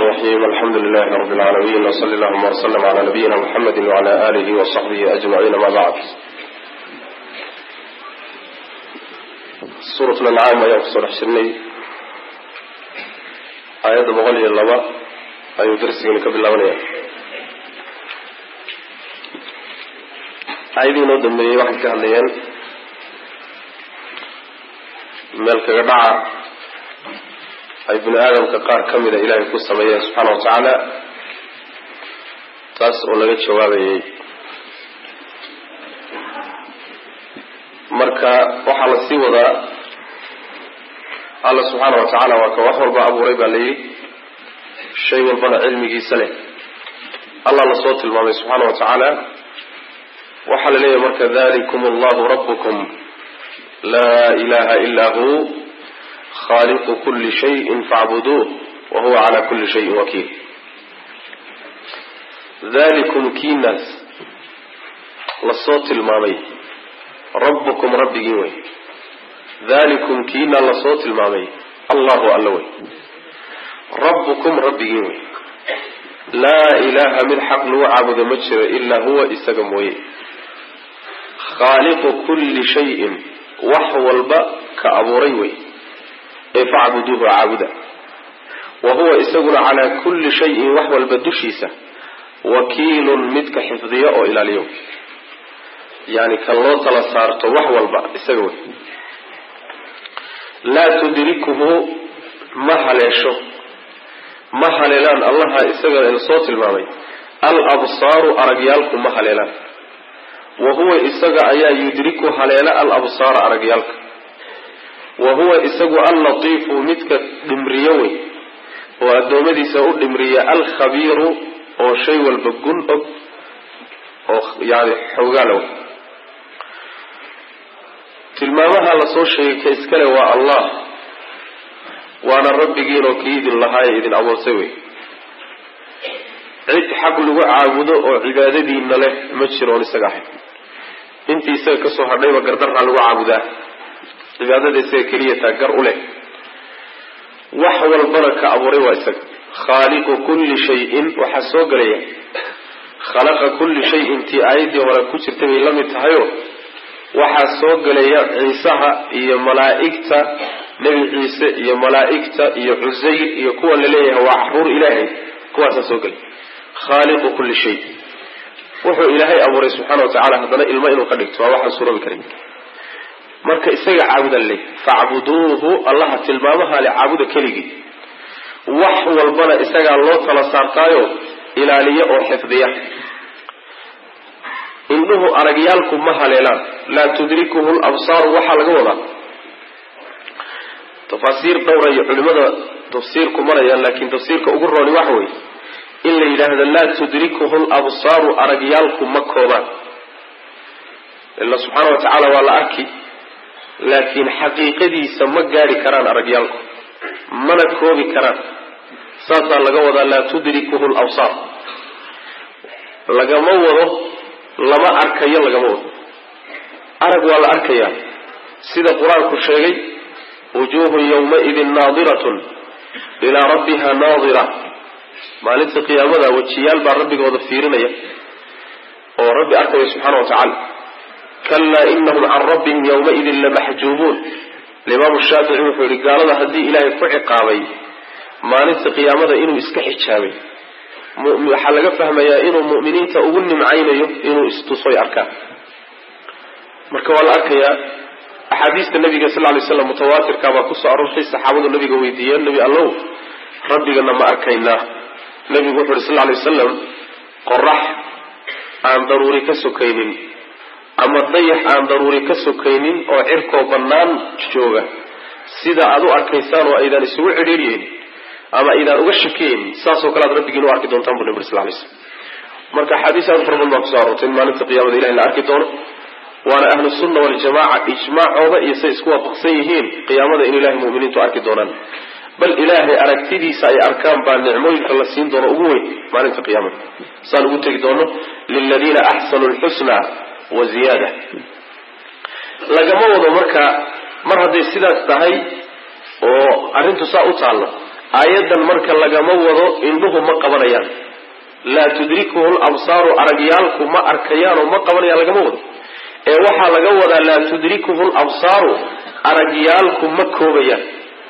الرحيم الحمد لله رب العالمين وصلى اللهم وسلم على نبينا محمد وعلى آله وصحبه أجمعين ما بعد سورة الأنعام ayaa kusoo dhex jirnay aayadda boqol iyo laba ayuu darsigani ka bilaabanaya aayadii inoo dambeeyey waxay ka hadlayeen meel kaga dhaca ay bini aadamka qaar ka mida ilaahay ku sameeyeen subxaana wa tacaala taas oo laga jawaabayay marka waxaa la sii wadaa alla subxaana wa tacaala waa ka wax walba abuuray baa la yidhi shay walbana cilmigiisa leh allah la soo tilmaamay subxaana wa tacaala waxaa la leeyahay marka dalikum allahu rabbukum laa ilaha ilaa hu khaliqu kuli shayin facbuduuh wa huwa cala kuli shayin wakiil dalikum kiinaas lasoo tilmaamay rabbukum rabbigiin wey dalikum kiina lasoo tilmaamay allahu alla wey rabbukum rabbigiin wey laa ilaaha mid xaq lagu caabudo ma jiro ilaa huwa isaga mooye khaaliqu kulli shayin wax walba ka abuuray wey ee facbuduuhu caabuda wa huwa isaguna calaa kulli shayin wax walba dushiisa wakiilun midka xifdiyo oo ilaaliyo yani kan loo tala saarto wax walba isaga wey laa tudrikuhu ma haleesho ma haleelaan allaha isaga soo tilmaamay al absaaru aragyaalku ma haleelaan wa huwa isaga ayaa yudriku haleela al absaara aragyaalka wa huwa isagu allatiifu midka dhimriyo wey oo addoommadiisa u dhimriya alkhabiiru oo shay walba gun og oo yani xoogaala wey tilmaamaha lasoo sheegay ka iskale waa allah waana rabbigiinoo kii idin lahaaye idin abuurtay wey cid xaq lagu caabudo oo cibaadadiina leh ma jiroon isaga ahayn intii isaga kasoo hadhayba gardarraa lagu caabudaa cibaadada isaga keliya taa gar u leh wax walbana ka abuuray waa isaga khaaliqu kulli shayin waxaa soo gelaya khalaqa kulli shayin tii aayaddii hore ku jirtay bay la mid tahayo waxaa soo gelaya ciisaha iyo malaa'igta nebi ciise iyo malaa'igta iyo cusayr iyo kuwa la leeyahay waa caruur ilaahay kuwaasaa soo gelay khaaliqu kulli shay wuxuu ilaahay abuuray subxaana wa tacala haddana ilmo inuu ka dhigto waa waxaan suuroobi karin marka isaga caabuda leh facbuduuhu allaha tilmaamaha le caabuda keligii wax walbana isagaa loo tala saartaayo ilaaliya oo xifdiya indhuhu aragyaalku ma haleelaan laa tudrikuhu labsaaru waxaa laga wadaa tafaasiir dhowra iyo culimada tafsiirku marayaan laakiin tafsiirka ugu rooni waxa weeye in la yidhaahdo laa tudrikuhu labsaaru aragyaalku ma koobaan ila subxaana wa tacaala waa la arki laakiin xaqiiqadiisa ma gaadhi karaan aragyaalku mana koobi karaan saasaa laga wadaa laa tudrikuhu labsaar lagama wado lama arkayo lagama wado arag waa la arkayaa sida qur-aanku sheegay wujuhun yawmaidin naadiratun ilaa rabbiha naadira maalinta qiyaamada wejiyaal baa rabbigooda fiirinaya oo rabbi arkaya subxaana wa tacaala kalaa inahum can rabbihim yawmaidin lamaxjuubuun alimaamu shaafici wuxuu yihi gaalada haddii ilaahay ku ciqaabay maalinta qiyaamada inuu iska xijaabay waxaa laga fahmayaa inuu mu'miniinta ugu nimcaynayo inuu istusoy arkaan marka waa la arkayaa axaadiista nabiga sal lay slam mutawaatirka baa kusoo aroortay saxaabadu nabiga weydiiyeen nebi allow rabbigana ma arkaynaa nabigu wuxu uhi sal lay wasalam qorax aan daruuri ka sokaynin ama dayax aan daruuri ka sokaynin oo cirkoo bannaan jooga sida aad u arkaysaan oo aydaan isugu cidhiiryeyn ama aydaan uga shakiyeyn saasoo kale aad rabbigiin u arki doontaan bu nabi uri sal lay slam marka axaadiis aad fara badan baa kuso aroortay in maalinta qiyamada ilahi la arki doono waana ahlu sunna waljamaca ijmaacooda iyo say isku waafaqsan yihiin qiyaamada in ilahay muminiintu arki doonaan bal ilaahay aragtidiisa ay arkaan baa nicmooyinka la siin doono ugu weyn maalinta qiyaamada saan ugu tegi doono liladiina axsanu lxusna wa ziyaada lagama wado marka mar hadday sidaas tahay oo arrintu saa u taallo aayadan marka lagama wado indhuhu ma qabanayaan laa tudrikuhu labsaaru aragyaalku ma arkayaan oo ma qabanayaan lagama wado ee waxaa laga wadaa laa tudrikuhu labsaaru aragyaalku ma koobayaan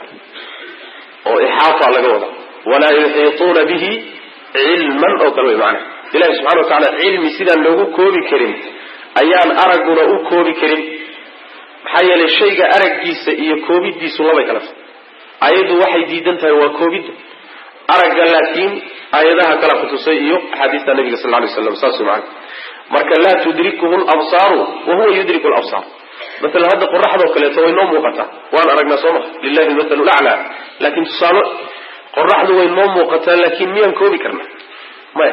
oo ixaafa laga wadaa walaa yuxiituuna bihi cilman oo kale way macana ilahi subxana wa tacala cilmi sidaan loogu koobi karin ayaan aragguna u koobi karin maxaa yeelay shayga araggiisa iyo koobidiisu labay kala tahay ayaddu waxay diidan tahay waa koobidda aragga laakiin aayadaha kala kutusay iyo axaadiista nabiga sal lay slam saas man marka laa tudrikuhu labsaaru wa huwa yudriku labsaar maalan hadda qoraxdoo kaleeto way noo muuqataa waan aragnaa soo maha lilahi lmathalu laclaa laakiin tusaale qoraxdu way noo muuqataa laakiin miyaan koobi karna maya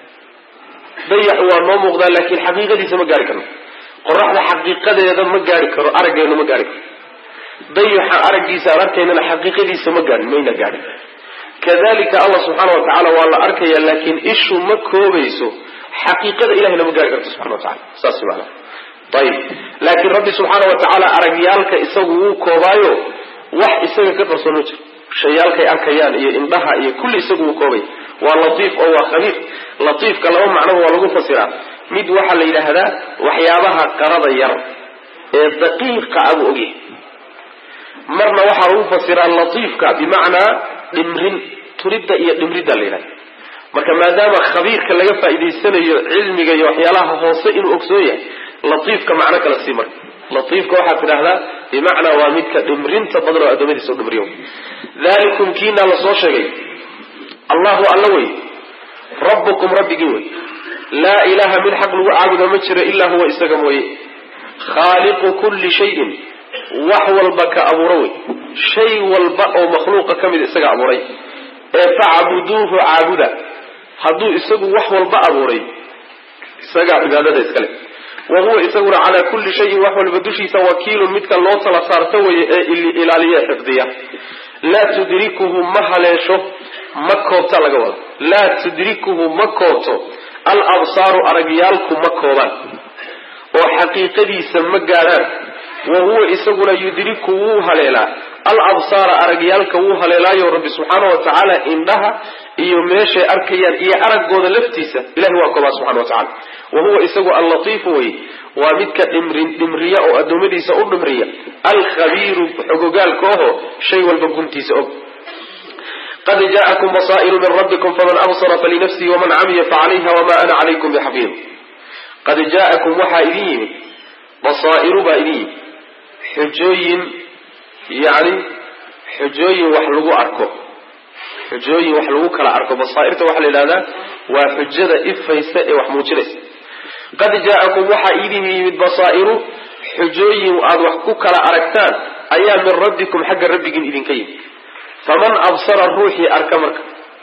dayax waa noo muuqdaa laakiin xaqiiqadiisa ma gaari karno qoraxda xaqiiqadeeda ma gaari karo araggeenu ma gaari karo dayaxa araggiisa aan arkaynana xaqiiqadiisa ma gaarin mayna gaadhin kadalika allah subxaana wa tacaala waa la arkaya laakiin ishu ma koobayso xaqiiqada ilahina ma gaari karto subxana wa tacala saas maana ayib laakiin rabbi subxaana wa tacaala aragyaalka isagu wuu koobaayo wax isaga ka qarsoon ma jiro shayaalkay arkayaan iyo indhaha iyo kulli isagu wuu koobay waa latiif oo waa khabiir latiifka laba macnoba waa lagu fasiraa mid waxaa la yidhaahdaa waxyaabaha qarada yar ee daqiiqa abuu ogyahay marna waxaa lagu fasiraa latiifka bimacnaa dhimrin turidda iyo dhimridda la yidhahda marka maadaama khabiirka laga faa'idaysanayo cilmiga iyo waxyaalaha hoose inuu ogsoon yahay latiifka macno kala sii marka latiifka waxaad tidhahdaa bimacnaa waa midka dhimrinta badan oo addoommadiisa u dhimriyo dalikum kiinaa lasoo sheegay allahu alla wey rabbukum rabbigii wey laa ilaha mid xaq lagu caabudo ma jiro ilaa huwa isaga mooye khaaliqu kulli shayin wax walba ka abuuro wey shay walba oo makhluuqa ka mid isaga abuuray ee facbuduuhu caabuda hadduu isagu wax walba abuuray isagaa cibaadada iskale wa huwa isaguna calaa kulli shayin wax walba dushiisa wakiilun midka loo tala saarto weye ee ilaaliya ee xifdiya laa tudrikuhu ma haleesho ma koobta laga wado laa tudrikuhu ma koobto al absaaru aragyaalku ma koobaan oo xaqiiqadiisa ma gaadhaan wa huwa isaguna yudriku wuu haleelaa al absaara aragyaalka wuu haleelaayo rabbi subxaana wa tacaala indhaha iyo meeshay arkayaan iyo araggooda laftiisa ilahi waa koobaa subxana wa tacala wa huwa isagu allatiifu wey waa midka dhimrin dhimriya oo addoommadiisa u dhimriya alkhabiiru xogogaalka oho shay walba guntiisa og qad jaءakum basaa'iru min rabbikum faman absara falinafsihi waman camiya facalayha wama ana calaykum bixafiid qad jaa'akum waxaa idin yimid basaa'iru baa idin yimid xujooyin yani xujooyin wax lagu arko xujooyin wax lagu kala arko basaairta waxaa la yidhahdaa waa xujada ifaysa ee wax muujinaysa qad jaa'akum waxaa idin yimid basaa'iru xujooyin aad wax ku kala aragtaan ayaa min rabbikum xagga rabbigiin idinka yimid faman absara ruuxii arka marka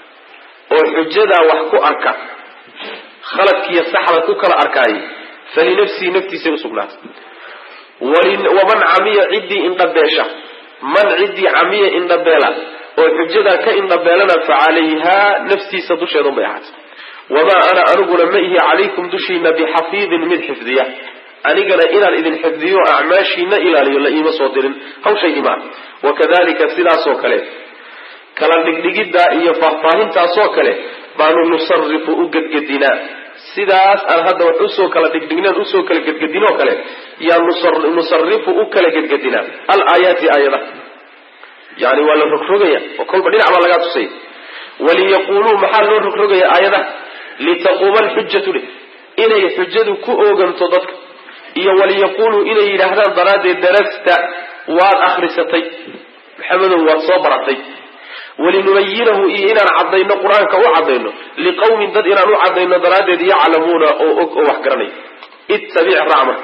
oo xujadaa wax ku arka khaladkiiyo saxda ku kala arkaayay falinafsihi naftiisay usugnaatay waman camiya ciddii indhabeesha man ciddii camiya indhabeela oo xujadaa ka indhabeelana fa calayhaa naftiisa dusheedun bay ahaatay wamaa ana aniguna ma ihi calaykum dushiina bixafiidin mid xifdiya anigana inaan idin xifdiyo acmaashiina ilaaliyo la iima soo dirin hawshaydimaa wakadalika sidaasoo kale kala dhigdhigiddaa iyo faahfaahintaasoo kale baanu nusarifu u gedgedinaa sidaas aan hadda wax usoo kala dhigdhignaan usoo kala gedgedinoo kale yaa nusarifu u kala gedgedinaa alaayaati aayadaha yani waa la rogrogaya oo kolba dhinac baa lagaa tusaya waliyaquuluu maxaa loo rogrogaya aayadaha litaquuma alxujatu leh inay xujadu ku ooganto dadka iyo waliyaquuluu inay yidhaahdaan daraaddeed darasta waad akrisatay maxamedow waad soo baratay walinubayinahu iyo inaan cadayno qur-aanka u cadayno liqawmin dad inaan u cadayno daraaddeed yaclamuuna oo og oo wax garanaya ittabic raac marka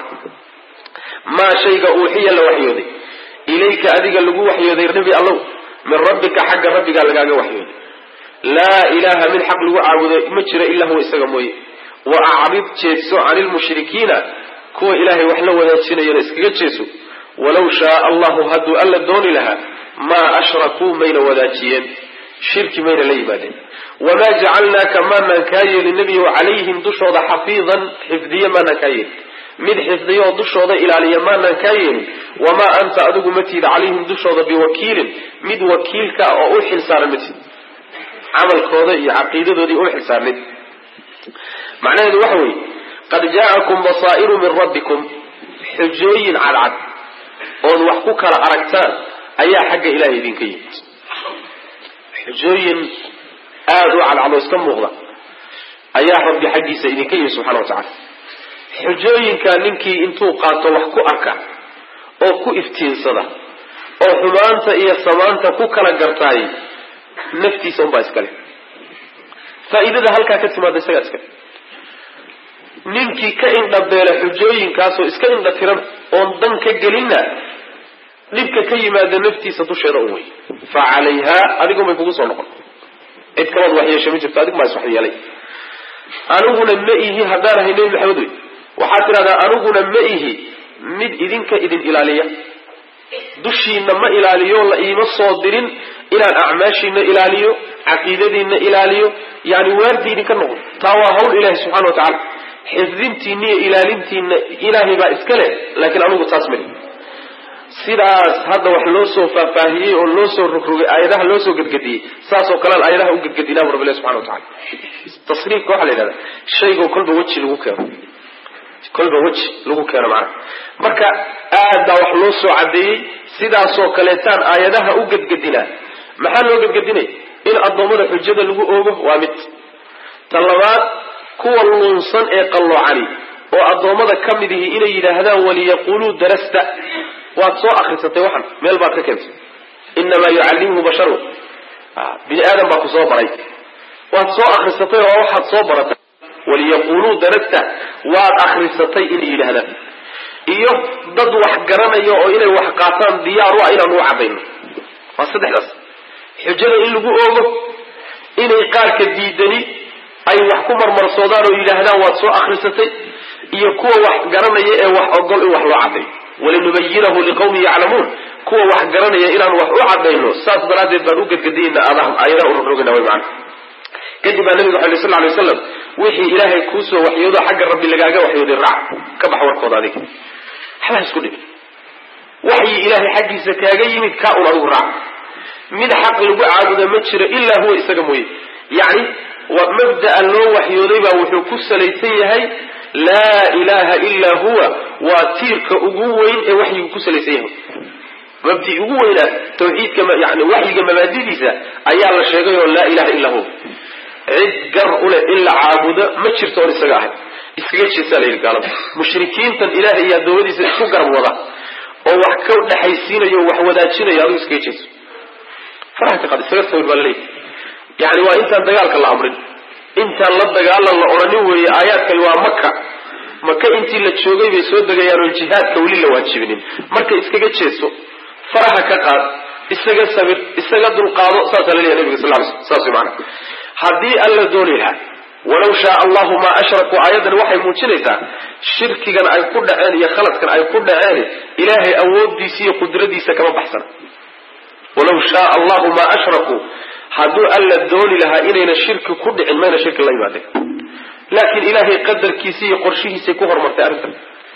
maa shayga uuxiya la waxyooday ilayka adiga lagu waxyooday nebi allow min rabbika xagga rabbigaa lagaaga waxyooday laa ilaaha mid xaq lagu caabudo ma jiro ilaa huwa isaga mooye wa acrid jeedso cani lmushrikiina kuwa ilaahay wax la wadaajinayana iskaga jeeso walaw shaaa allahu hadduu alla dooni lahaa maa ashrakuu mayna wadaajiyeen shirki mayna la yimaadeen wamaa jacalnaaka maanaan kaa yeelin nebiyow calayhim dushooda xafiidan xifdiye maanaan kaa yeelin mid xifdiya oo dushooda ilaaliya maanaan kaa yeelin wamaa anta adigu ma tiid calayhim dushooda biwakiilin mid wakiilka ah oo u xilsaaran ma tiid camalkooda iyo caqiidadoodii u xilsaarnid macnaheedu waxa weeye qad jaa'akum basaa'iru min rabbikum xujooyin cadcad ood wax ku kala aragtaan ayaa xagga ilahay idinka yimid xujooyin aada u cadcadoo iska muuqda ayaa rabbi xaggiisa idinka yimid subxana wa tacala xujooyinkaa ninkii intuu qaato wax ku arka oo ku iftiinsada oo xumaanta iyo samaanta ku kala gartaay naftiisa unbaa iskale faa'iidada halkaa ka timaada isagaa iskale ninkii ka indhabeela xujooyinkaasoo iska indha tiran oon dan ka gelinna dhibka ka yimaada naftiisa dusheeda un wey fa calayhaa adigun bay kugu soo noqon cid kalood waxyeesha ma jirto adigu maa is waxyeelay aniguna ma ihi haddaan ahay nebi maxamed wey waxaad tidhahdaa aniguna ma ihi mid idinka idin ilaaliya dushiina ma ilaaliyo la iima soo dirin inaan acmaashiina ilaaliyo caqiidadiina ilaaliyo yani waardi idinka noqon taa waa hawl ilahi subxana wa tacala xifdintiina iyo ilaalintiina ilaahay baa iska leh laakiin anigu taas mali sidaas hadda wax loo soo faahfaahiyey oo loo soo rogrogay aayadaha loo soo gedgediyey saasoo kalean aayadaha u gedgedinaa bu rabbi subxana wa tacala tasriifka waxaa la yidhahda shaygoo kolba weji lagu keeno kolba weji lagu keeno macnaha marka aad baa wax loo soo caddeeyey sidaasoo kaleetaan aayadaha u gedgedinaa maxaa loo gedgedinay in addoommada xujada lagu oogo waa mid ta labaad kuwa luunsan ee qalloocani oo addoommada ka mid ihi inay yidhaahdaan waliyaquluu darasta waad soo akrisatay waxan meel baad ka keentay inamaa yucallimuhu basharun bini aadam baa ku soo baray waad soo akrisatay oo waxaad soo baratay waliyaquluu darasta waad akrisatay inay yidhaahdaan iyo dad wax garanaya oo inay wax qaataan diyaar u ah inaan u cadayno waa saddexdaas xujada in lagu oogo inay qaarka diidani ay wax ku marmarsoodaan oo yidhaahdaan waad soo akrisatay iyo kuwa wax garanaya ee wax ogol in wax loo cadayo walinubayinahu liqawmin yaclamuun kuwa wax garanaya inaan wax u cadayno saas daraaddeed baan u gedgediyeyna aayadaha urogrogana way macana kadib baa nabiga waxay sal lay waslam wixii ilaahay kuusoo waxyoodo xagga rabbi lagaaga waxyooday raac ka bax warkooda adiga waxbaa isku dhibin waxyi ilaahay xaggiisa kaaga yimid kaa un adigu raac mid xaq lagu caabuda ma jiro ilaa huwa isaga mooye yacni waa mabda'a loo waxyooday baa wuxuu ku salaysan yahay laa ilaha ilaa huwa waa tiirka ugu weyn ee waxyigu ku salaysan yahay mabdi ugu weynaa tawxiidka yani waxyiga mabaadidiisa ayaa la sheegay oo laa ilaha illaa huwa cid gar uleh in la caabudo ma jirto oon isaga ahay iskaga jeesaa la yidhi gaalada mushrikiintan ilaahay iyo adoomadiisa isku garab wada oo wax ka dhexaysiinayo o wax wadaajinayo adigu iskaga jeeso faraha ka qad isaga sawir baa laleeyahy yani waa intaan dagaalka la amrin intaan la dagaalan la odhanin weeye aayaadkani waa maka maka intii la joogay bay soo degayaan oon jihaadka weli la waajibinin marka iskaga jeeso faraha ka qaad isaga sabir isaga dulqaado saasaa la leeyahy nabiga sal ly sl saas way maana haddii alla dooni lahaa walaw shaa allahu maa ashrakuu aayaddan waxay muujinaysaa shirkigan ay ku dhaceen iyo khaladkan ay ku dhaceen ilaahay awooddiisa iyo qudradiisa kama baxsana walaw shaa allahu maa ashrakuu hadduu alla dooni lahaa inayna shirki ku dhicin mayna shirki la yimaadeen laakiin ilaahay qadarkiisa iyo qorshihiisay ku horumartay arrintan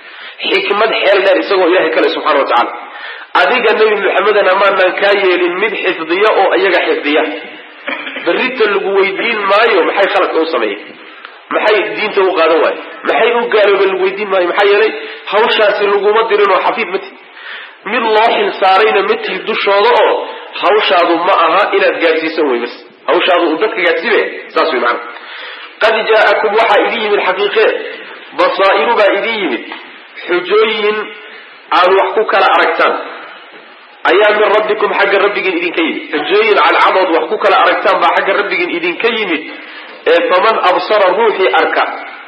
xikmad xeel dheer isagoo ilahay kale subxana wa tacala adiga nebi maxamedana maanaan kaa yeelin mid xifdiya oo iyaga xifdiya berrita lagu weydiin maayo maxay khaladka u sameeyey maxay diinta u qaadan waaye maxay u gaalooben lagu weydiin maayo maxaa yeelay hawshaasi laguma dirin oo xafiid ma tihi mid loo xil saarayna ma tihi dushooda oo hawshaadu ma aha inaad gaadsiisan wey bas hawshaadu uu dadka gaadsiibaya saas wey macana qad jaa'akum waxaa idin yimid xaqiiqee basaa'iru baa idin yimid xujooyin aad wax ku kala aragtaan ayaa min rabbikum xagga rabbigiin idinka yimid xujooyin cadcadood wax ku kala aragtaan baa xagga rabbigiin idinka yimid ee faman absara ruuxii arka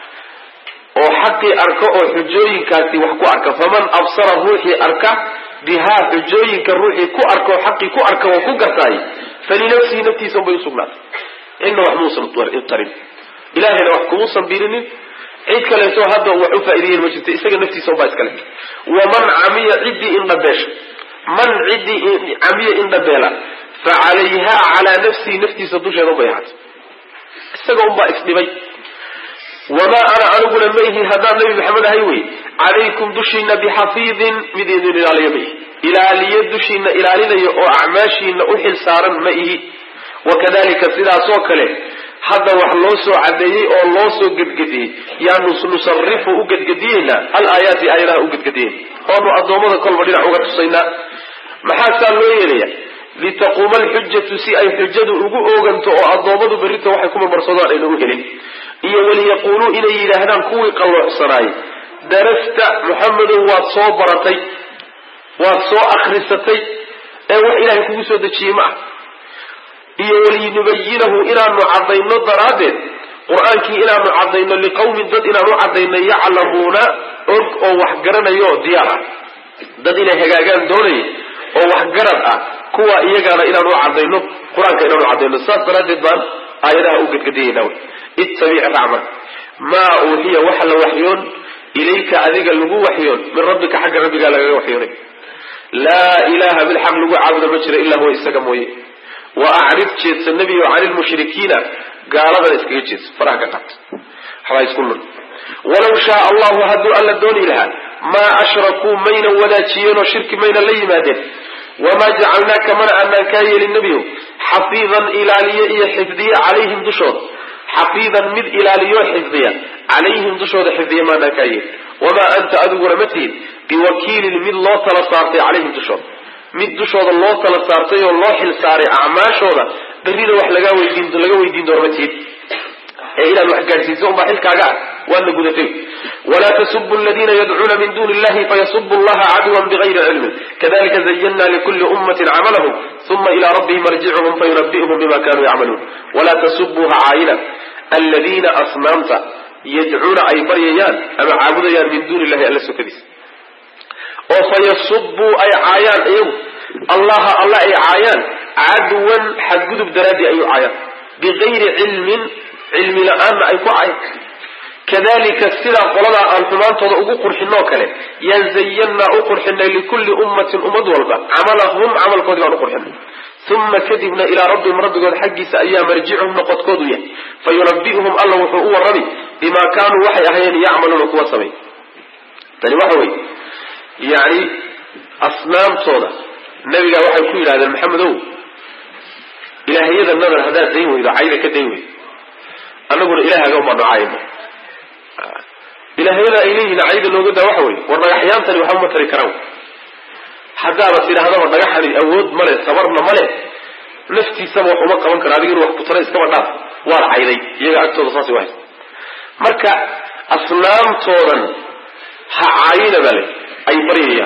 oo xaqii arka oo xujooyinkaasi wax ku arka faman absara ruuxii arka bihaa xujooyinka ruuxii ku arka oo xaqii ku arka oo ku gartaay falinafsihi naftiisa unbay usugnaatay cidna wax muusan tarin ilahayna wax kumuusan birinin cid kaleeto hadda wax u faa'ideeyen ma jirta isaga naftiisa unbaa iskale waman camiya ciddii indhabeesha man ciddii camiya indhabeela fa calayha calaa nafsihi naftiisa dusheeda unbay ahaatay isaga unbaa isdhibay wamaa ana aniguna ma ihi haddaan nabi maxamed ahay wey calaykum dushiina bixafiidin mid idin ilaaliyo ma ihi ilaaliyo dushiina ilaalinaya oo acmaashiina u xil saaran ma ihi wakadalika sidaasoo kale hadda wax loo soo cadeeyey oo loo soo gedgediyey yaanu nusarifu u gedgediyeynaa al aayaati aayadaha u gedgediyeyna oonu addoommada kolba dhinac uga tusaynaa maxaa saa loo yeelaya litaquuma alxujatu si ay xujadu ugu ooganto oo addoommadu berrita waxay ku marmarsadaan ayna u helin iyo waliyaquuluu inay yidhaahdaan kuwii qalloocsanaayey darasta muxamedow waad soo baratay waad soo akrisatay ee wax ilaahay kugu soo dejiyey ma ah iyo walinubayinahu inaanu cadayno daraaddeed qur-aankii inaanu cadayno liqawmin dad inaanu cadayno yaclamuuna og oo wax garanayo oo diyaar ah dad inay hagaagaan doonaya oo waxgarad ah kuwa iyagaana inaanu cadayno qur-aanka inaanu cadayno saas daraaddeed baan aayadaha u gedgediyeyna wy ittabic racma maa uuxiya waxa la waxyoon ilayka adiga lagu waxyoon min rabbika xagga rabbigaa lagaga waxyoonay laa ilaha mid xaq lagu caabudo ma jira ilaa huwa isaga mooye wa acrid jeedsa nebigo cani lmushrikiina gaaladana iskaga jeedsa faraha ka qaat waxbaa isku lun walaw shaa allahu hadduu alla dooni lahaa maa ashrakuu mayna wadaajiyeenoo shirki mayna la yimaadeen wamaa jacalnaaka mana aanaan kaa yeelin nebiyo xafiidan ilaaliye iyo xifdiye calayhim dushooda xafiidan mid ilaaliyo xifdiya calayhim dushooda xifdiya maanaan kaa yeelin wamaa anta adiguna ma tihin biwakiilin mid loo tala saartay calayhim dushooda mid dushooda loo tala saartay oo loo xil saaray acmaashooda berrina wax laga weydiin laga weydiin doona ma tihin ee inaad wax gaadhsiiso unbaa xilkaaga ah waadna gudatay walaa tasubu aladiina yadcuuna min duni illahi fayasubu allaha cadwan bigayri cilmin kadalika zayana likuli ummatin camalahum uma ila rabbihim marjicuhum fayunabi'uhum bima kanuu yacmaluun walaa tasubuu ha caayina aladiina asnaamta yadcuuna ay baryayaan ama caabudayaan min duni illahi alla sokadiisa oo fayasubuu ay caayaan iyagu allaha alla ay caayaan cadwan xadgudub daraadii ay u caayaan bigayri cilmin cilmi la-aanna ay ku cayan kadalika sidaa qoladaa aan xumaantooda ugu qurxinoo kale yaan zayannaa u qurxinay likulli ummatin ummad walba camalahum camalkoodii baan u qurxinay uma kadibna ilaa rabbihim rabbigood xaggiisa ayaa marjicuhum noqodkoodu yahay fayunabi'uhum alla wuxuu u warrami bimaa kaanuu waxay ahayeen yacmaluuna kuwa samay tani waxa weye yani asnaamtooda nabigaa waxay ku yidhahdeen maxamedow ilaahiyada nadar haddaad dayn weydo cayda ka dayn weydo annaguna ilaahaga umaa nocaayno ilaahiyada ay leeyihiin cayda looga daa waxa weye war dhagaxyaantani waxba ma tari karaan haddaaba tidhaahdaba dhagaxani awood male sabarna male naftiisaba wax uma qaban karo adigina wax kutara iskaba dhaaf waad cayday iyaga agtooda saasay wahay marka asnaamtoodan ha caayina baa le ay baryayaan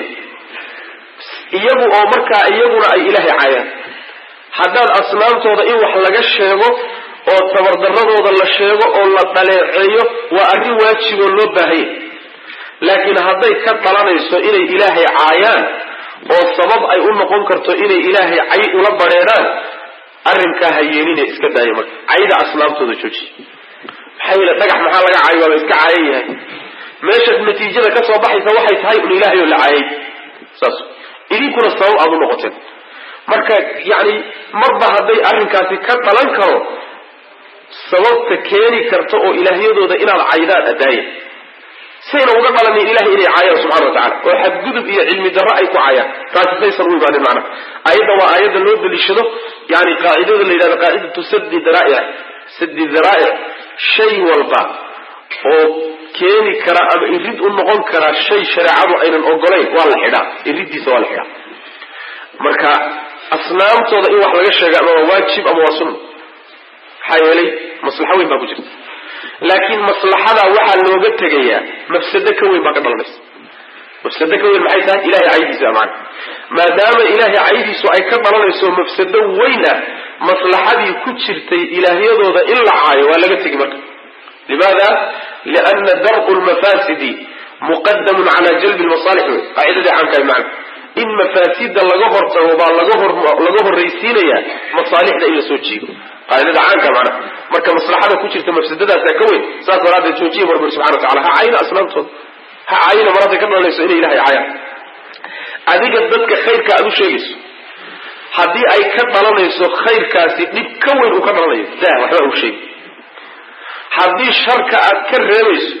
iyagu oo markaa iyaguna ay ilaahay caayaan haddaad asnaamtooda in wax laga sheego oo tabardaradooda la sheego oo la dhaleeceeyo waa arrin waajiboo loo baahanya laakiin hadday ka dhalanayso inay ilaahay caayaan oo sabab ay u noqon karto inay ilaahay cay ula badheedhaan arrinkaa ha yeelina iska daaya marka cayda asnaamtooda jooji maxaa yeele dhagax maxaa laga caayo waaba iska caayan yahay meesha natiijada ka soo baxaysa waxay tahay un ilaahay oo la caayay saas idinkuna sabab aada u noqoteen marka yani marba hadday arrinkaasi ka dhalan karo sababta keeni karta oo ilaahyadooda inaad caydaan adaaya sayna uga dhalanin ilahay inay caayaan subxana wa tacala oo xadgudub iyo cilmi darro ay ku caayaan taasi saysan u imaanin macna ayadda waa aayadda loo daliishado yani qaacidada la yidhahdo qaacidatu sadi daraa'ic sadi daraa'ic shay walba oo keeni kara ama irid u noqon kara shay shareecadu aynan ogolayn waa la xidhaa iriddiisa waa la xidhaa marka asnaamtooda in wax laga sheega ama waa waajib ama waa sunna maxaa yeelay maslaxo weyn baa ku jirta laakiin maslaxada waxaa looga tegayaa mafsado ka weyn baa ka dhalanaysa mafsado ka weyn maxay tahay ilahay caydiisa maana maadaama ilahay caydiisu ay ka dhalanayso mafsado weyn ah maslaxadii ku jirtay ilaahyadooda in la caayo waa laga tegi marka limaada liana dar'u lmafasidi muqadamun cala jalbi lmasaalix wey qaacidadii caamkahay macna in mafaasida laga hortago baa laga hor laga horraysiinaya masaalixda in la soo jiido qaacidada caanka macna marka maslaxada ku jirta mafsadadaasa ka weyn saas daraaddeed joojiya barbir subxana wa tacala ha caayina asnaamtooda ha caayina mar hadday ka dhalanayso inay ilahay caayaan adiga dadka khayrka aad u sheegayso haddii ay ka dhalanayso khayrkaasi dhib ka weyn uu ka dhalanayo dah waxba u sheegi haddii sharka aad ka reebayso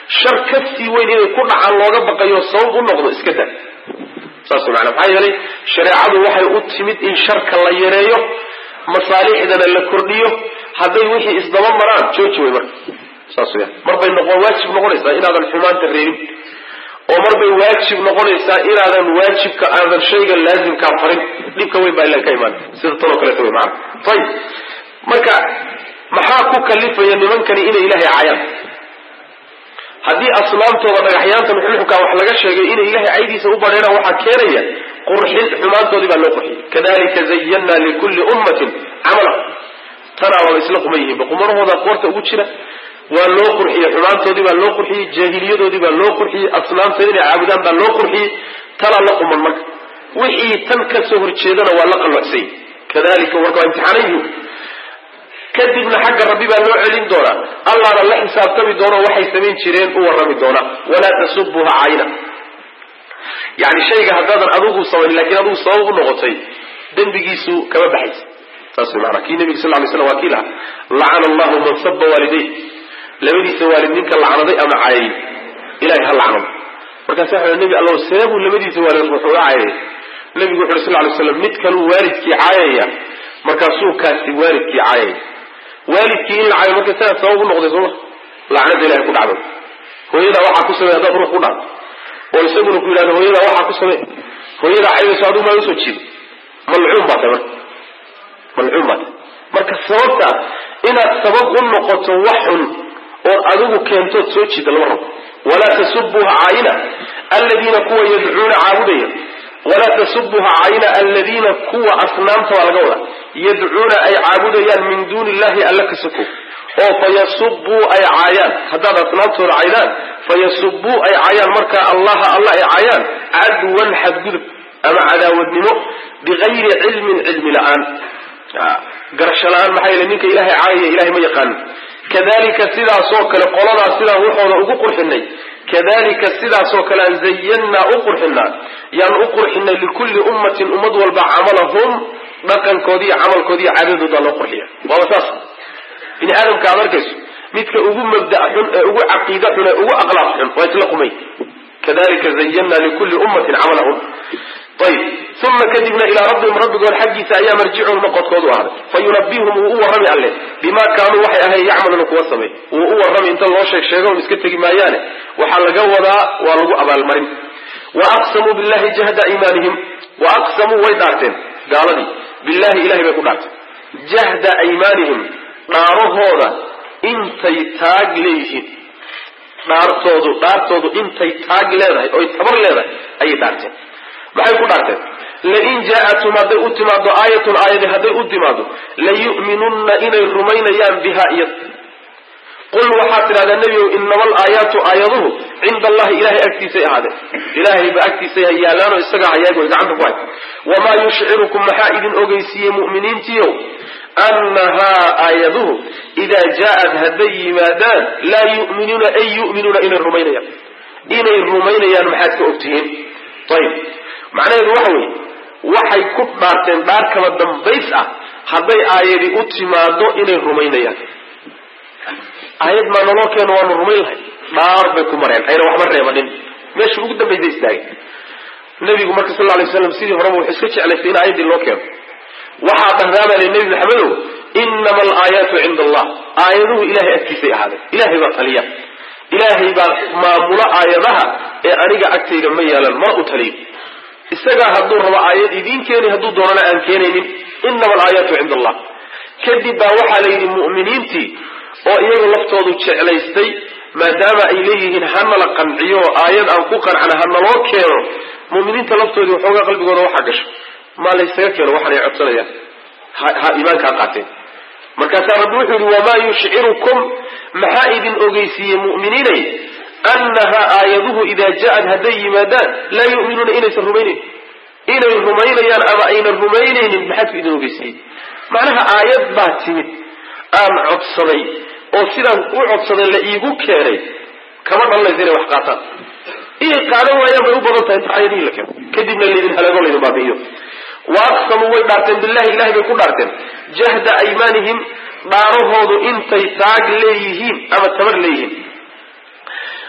shar ka sii weyn inay ku dhacaan looga baqayo sabab u noqdo iska daa saas maana maxaa yeelay shareecadu waxay u timid in sharka la yareeyo masaalixdana la kordhiyo hadday wixii isdaba maraan jooji way marka saas weyaan marbay noqon waajib noqonaysaa inaadan xumaanta reebin oo marbay waajib noqonaysaa inaadan waajibka aadan shayga laazimkaa farin dhibka weyn baa ilan ka imaan sida tanoo kaleeto wey maana ayib marka maxaa ku kalifaya nimankani inay ilaahay caayaan haddii asnaamtooda dhagaxyaanta muxuxukaa wax laga sheegay inay ilahay caydiisa u badheeraan waxaa keenaya qurxin xumaantoodii baa loo qurxiyey kadalika zayanna likulli ummatin camala tanaa waaba isla quman yihiinba qumanahooda qoorta ugu jira waa loo qurxiyey xumaantoodii baa loo qurxiyey jaahiliyadoodii baa loo qurxiyey asnaamta inay caabudaan baa loo qurxiyey tanaa la quman marka wixii tan kasoo horjeedana waa la qallocsay kadalika warka waa imtixaanayihu kadibna xagga rabbi baa loo celin doonaa allahna la xisaabtami doono waxay samayn jireen u warrami doonaa walaa tasubuha cayna yani shayga haddaadan adigu samayn lakiin adigu sabab u noqotay dembigiisu kama baxaysa saas way maanaa kii nebiga sal ly slam waa kii lahaa lacana allahu man saba waaliday labadiisa waalid ninka lacnaday ama caayay ilahay ha lacnado markaasa waxa nebi allow seebuu labadiisa waalid wuxuu uga caayay nebigu wuxu uri sal lay slam mid kaluu waalidkii caayaya markaasuu kaasi waalidkii caayaya waalidkii in la caayo marka sidaa sabab u noqday sooma lacnada ilahay ku dhacdo hooyadaa waxaa ku samey haddaad ruux ku dhacdo oo isaguna ku yidhahdo hooyadaa waxaa ku samey hooyadaa caydayso adigu maa usoo jiido malcuun baa tahay marka malcuun baa tahay marka sababta inaad sabab u noqoto wax xun ood adigu keentood soo jiida lama rabo walaa tasubuha caayina aladiina kuwa yadcuuna caabudaya walaa tasubuha cayna aladiina kuwa asnaamta waa laga wadaa yadcuuna ay caabudayaan min duuni illahi alla ka soko oo fayasubuu ay caayaan haddaad asnaamtooda caydaan fayasubuu ay caayaan markaa allaha alla ay caayaan cadwan xadgudub ama cadaawadnimo bigayri cilmin cilmi la-aan garasho la-aan maxaa yeele ninka ilahay caayaya ilahay ma yaqaanin kadalika sidaasoo kale qoladaas sidaan waxooda ugu qurxinay kadalika sidaasoo kale aan zayannaa u qurxinaa yaan u qurxinay likulli ummatin ummad walba camalahum dhaqankoodiiyo camalkoodiiyo caadadoodaa loo qurxiya waaba saas bini aadamka aad arkayso midka ugu mabda xun ee ugu caqiida xun ee ugu aqlaaq xun waa isla qumay kadalika zayannaa likulli ummatin camalahum ayib uma kadibna ilaa rabbihim rabbigood xaggiisa ayaa marjicuhum noqodkoodu ahday fa yunabihum wuu u warrami alle bimaa kaanuu waxay ahayn yacmaluuna kuwa samay wuu u warrami inta loo sheeg sheego un iska tegi maayaane waxaa laga wadaa waa lagu abaalmarin wa aqsamuu billahi jahda iimaanihim wa aqsamuu way dhaarteen gaaladii billahi ilahay bay ku dhaarteen jahda aymaanihim dhaarahooda intay taag leeyihiin dhaartoodu dhaartoodu intay taag leedahay oy tabar leedahay ayay dhaarteen maxay ku dhaarteen lain jaatum hadday u timaado aayatun aayadi hadday u timaado layu'minunna inay rumaynayaan biha iyad qul waxaad tidhahdaa nebigow inama alaayaatu aayaduhu cinda allahi ilahay agtiisay ahaadeen ilaahay ba agtiisay yaalaanoo isagaa hayaag way gacanta ku hay wamaa yushcirukum maxaa idin ogeysiiyey mu'miniintiiow annahaa aayaduhu idaa jaaat hadday yimaadaan laa yu'minuuna ay yu'minuuna inay rumaynayaan inay rumaynayaan maxaad ka ogtihiin ayib macnaheedu waxa weeye waxay ku dhaarteen dhaar kaba dambays ah hadday aayadi u timaado inay rumaynayaan aayad maa naloo keeno waanu rumayn lahay dhaar bay ku mareen ayna waxba reebanin meesha ugu dambaysa istaagay nebigu marka sal lay slam sidii horeba wuxuu iska jeclaystay in aayaddii loo keeno waxaa dhahdaabale nebi maxamedow inama alaayaatu cinda allah aayaduhu ilahay agtiisay ahaadeen ilahay baa taliya ilaahay baa maamulo aayadaha ee aniga agtayda ma yeelan ma u taliyo isagaa hadduu rabo aayad idiin keeni hadduu doonana aan keenaynin inama alaayaatu cinda allah kadib baa waxaa la yidhi mu'miniintii oo iyagu laftoodu jeclaystay maadaama ay leeyihiin hanala qanciyo oo aayad aan ku qancana hanaloo keeno mu'miniinta laftoodii waxoogaa qalbigooda waxaa gasho maa laysaga keeno waxaanay codsanayaan ha iimaankaa qaateen markaasaa rabbi wuxuu yihi wamaa yushcirukum maxaa idin ogeysiiyey mu'miniinay annahaa aayaduhu idaa ja'ad hadday yimaadaan laa yu'minuuna inaysan rumaynayn inay rumaynayaan ama aynan rumaynaynin maxaad ku idin ogeysiiyey macnaha aayad baa timid aan codsaday oo sidaan u codsaday la iigu keenay kama dhalanaysa inay wax qaataan inay qaadan waayaan bay u badan tahay inta aayadihii la keeno kadibna laydin halaago laydin baabi'iyo wa aqsamuu way dhaarteen billahi ilahay bay ku dhaarteen jahda aymaanihim dhaarahoodu intay taag leeyihiin ama tabar leeyihiin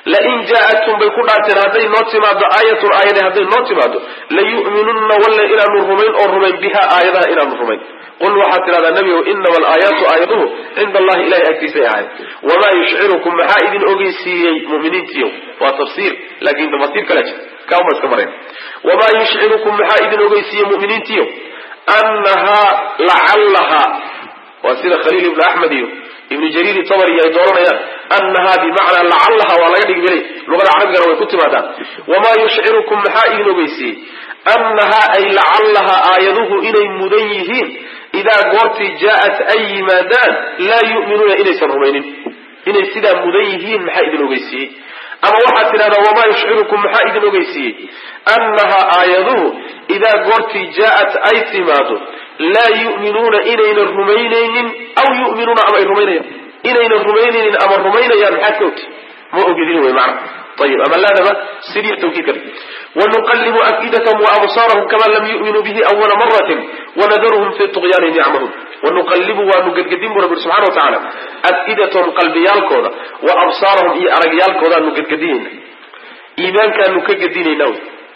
lain jaa-atum bay ku dhaarteen hadday noo timaado aayatun aayade hadday noo timaado layu'minunna walle inaanu rumayn oo rumayn biha aayadaha inaanu rumayn qul waxaad tidhahdaa nebigow inama alaayaatu aayaduhu cinda allahi ilahay agtiisay ahayd wamaa yushcirukum maxaa idin ogeysiiyey muminiintiiyo waa tafsiir laakin tafasiir kala jir kauma iska mareen wamaa yushcirukum maxaa idin ogeysiiyey muminiintiiyo annahaa lacallahaa waa sida khaliil ibnu axmed iyo ibnu jariir tabari ay dooranayaan annahaa bimacnaa lacallaha waa laga dhigi belay luqada carabigana way ku timaadaan wamaa yushcirukum maxaa idin ogeysiiyey annahaa ay lacallaha aayaduhu inay mudan yihiin idaa goortii jaa-at ay yimaadaan laa yu'minuuna inaysan rumaynin inay sidaa mudan yihiin maxaa idin ogeysiiyey ama waxaad tidhahdaa wamaa yushcirukum maxaa idin ogeysiiyey annahaa aayaduhu idaa goortii jaa-at ay timaado laa yu'minuuna inaynan rumaynaynin aw yu'minuuna ama ay rumaynayaan inaynan rumaynaynin ama rumaynayaan maxaad ka ogti ma ogidin wey macna ayib ama laadaba sidii tawkiidka wanuqallibu afidatahum waabsaarahum kama lam yu'minuu bihi awala maratin wanadaruhum fi tuqyaanihim yacmahuun wanuqallibu waanu gedgedin bu rabbi subxana wa tacaala afidatahum qalbiyaalkooda wa absaarahum iyo aragyaalkoodaanu gedgedinayna iimaankaanu ka gedinayna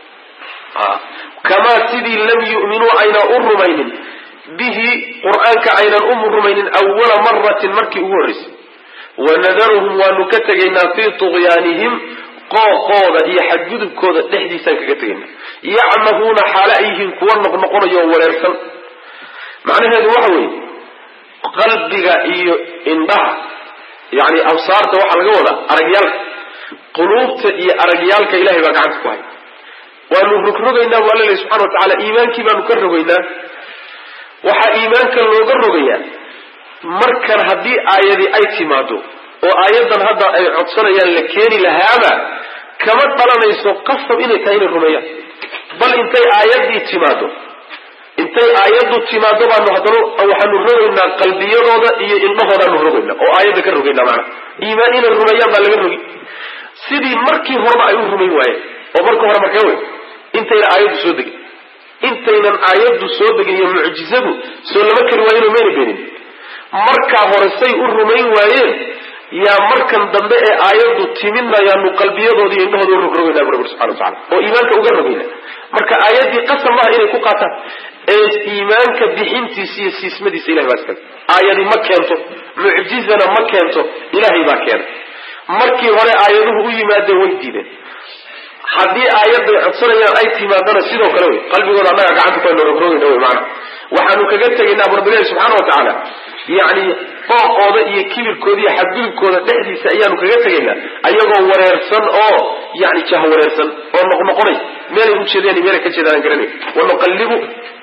kamaa sidii lam yu'minuu ayna u rumaynin bihi qur'aanka aynan u rumaynin awala maratin markii ugu horreysay wanadaruhum waanu ka tegaynaa fii tuqyaanihim qooqooda iyo xadgudubkooda dhexdiisaan kaga tegayna yacmahuuna xaale ay yihiin kuwa noqnoqonayo oo wareersan macnaheedu waxa weeye qalbiga iyo indhaha yani absaarta waxaa laga wadaa aragyaalka quluubta iyo aragyaalka ilahay baa gacanta ku hay waanu rogrogaynaa bu alla lehy subxana wa tacala iimaankii baanu ka rogaynaa waxaa iimaanka looga rogayaa markan haddii aayadii ay timaado oo aayadan hadda ay codsanayaan la keeni lahaaba kama dhalanayso qasab inay tahay inay rumeeyaan bal intay aayadii timaado intay aayaddu timaado baanu haddana waxaanu rogaynaa qalbiyadooda iyo indhahoodaanu rogaynaa oo aayadda ka rogaynaa maanaa iimaan inay rumeeyaan baa laga rogi sidii markii horeba ay u rumayn waayeen oo marka hore markee wey intayna aayaddu soo degin intaynan aayaddu soo degin iyo mucjizadu soo lama kari waayeenoo mayna beenin markaa hore say u rumayn waayeen yaa markan dambe ee aayaddu timidna yaanu qalbiyadooda iyo indhahooda u rogrogaynaa bu rabbi subxana wa tacala oo iimaanka uga rogayna marka aayaddii qasab maaha inay ku qaataan ee iimaanka bixintiisa iyo siismadiisa ilahay baa iskale aayadi ma keento mucjizana ma keento ilaahay baa keena markii hore aayaduhu u yimaadeen way diideen haddii aayadday codsanayaan ay timaadana sidoo kale wey qalbigooda annaga gacanta ku aynu rogrogayna wey maana waxaanu kaga tegaynaa bu rabbilahi subxaana wa tacaala yacni fooqooda iyo kibirkooda iyo xadgudubkooda dhexdiisa ayaanu kaga tegaynaa ayagoo wareersan oo yani jah wareersan oo noqnoqonay meelay u jeedeen iyo meelay ka jeedaan aan garanay wanuqallibu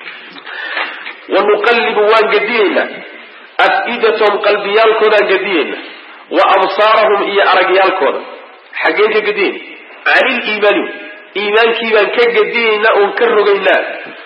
wanuqallibu waan gediyeynaa af-idatahum qalbiyaalkoodaan gediyeynaa wa absaarahum iyo aragyaalkooda xaggeen ka gediyeyna can iliimaani iimaankii baan ka gediyeynaa oon ka rogaynaa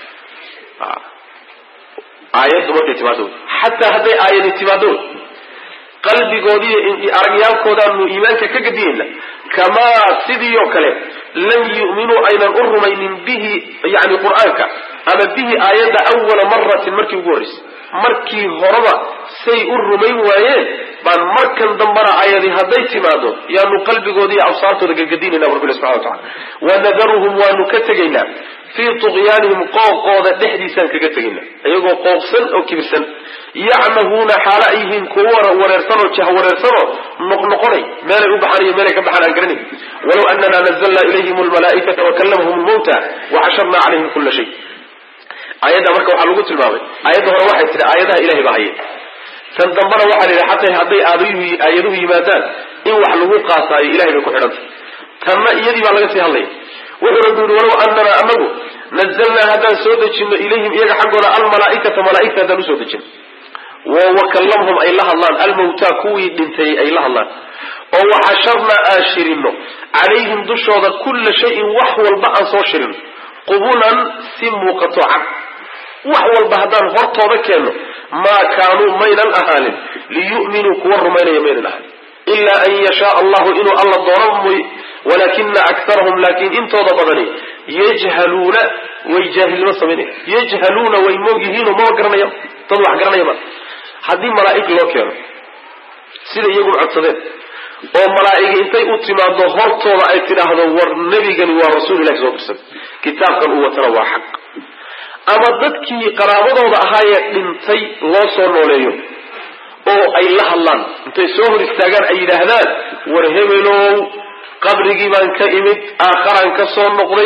aayaddu markay timaado xataa hadday aayadi timaado qalbigoodiiyo aragyaalkoodaanu iimaanka ka gediyeyna kamaa sidii oo kale lam yu'minuu aynan u rumaynin bihi yani qur-aanka ama bihi aayadda awala maratin markii ugu horreysay markii horeba say u rumayn waayeen baan markan dambana aayadi hadday timaado yaanu qalbigooda iyo absaartooda gegedinayna bu rabbi subxana wa tacala wanadaruhum waanu ka tegaynaa fii tuqyaanihim qooqooda dhexdiisaan kaga tegaynaa iyagoo qooqsan oo kibirsan yacmahuuna xaalo ay yihiin kuwo wareersanoo jah wareersanoo noqnoqonay meelay u baxaan iyo meelay ka baxaan aan garanay walow anana nazalna ilayhim lmalaaikata wakallamahum lmawta waxasharna calayhim kula shay aayadda marka waxaa lagu tilmaamay aayadda hore waxay tihi aayadaha ilahay baa haye tan dambana waxaa la yidhi xataa hadday aayaduhu yimaadaan in wax lagu qaataayo ilahay bay ku xidhantay tanna iyadii baa laga sii hadlaya wuxuu rabbi yihi walow anana anagu nazalnaa haddaan soo dejino ilayhim iyaga xaggooda almalaaikata malaaigta haddaan usoo dejino wakallamhum ay la hadlaan almawtaa kuwii dhintay ay la hadlaan oo waxasharnaa aan shirino calayhim dushooda kulla shayin wax walba aan soo shirino qubulan si muuqato cad wax walba haddaan hortooda keenno maa kaanuu maynan ahaanin liyu'minuu kuwa rumaynaya maynan ahaanin ilaa an yashaa allahu inuu alla doono mooy walaakina akarahum laakiin intooda badani yajhaluuna way jaahilnimo samaynaya yajhaluuna way moog yihiinoo maba garanaya dad wax garanaya ma haddii malaa'ig loo keeno sida iyagu codsadeen oo malaa'igi intay u timaado hortooda ay tidhaahdo war nebigani waa rasuul ilahi soo dirsan kitaabkan uu watana waa xaq ama dadkii qaraabadooda ahaayee dhintay loo soo nooleeyo oo ay la hadlaan intay soo hor istaagaan ay yidhaahdaan war hebelow qabrigii baan ka imid aakharaan ka soo noqday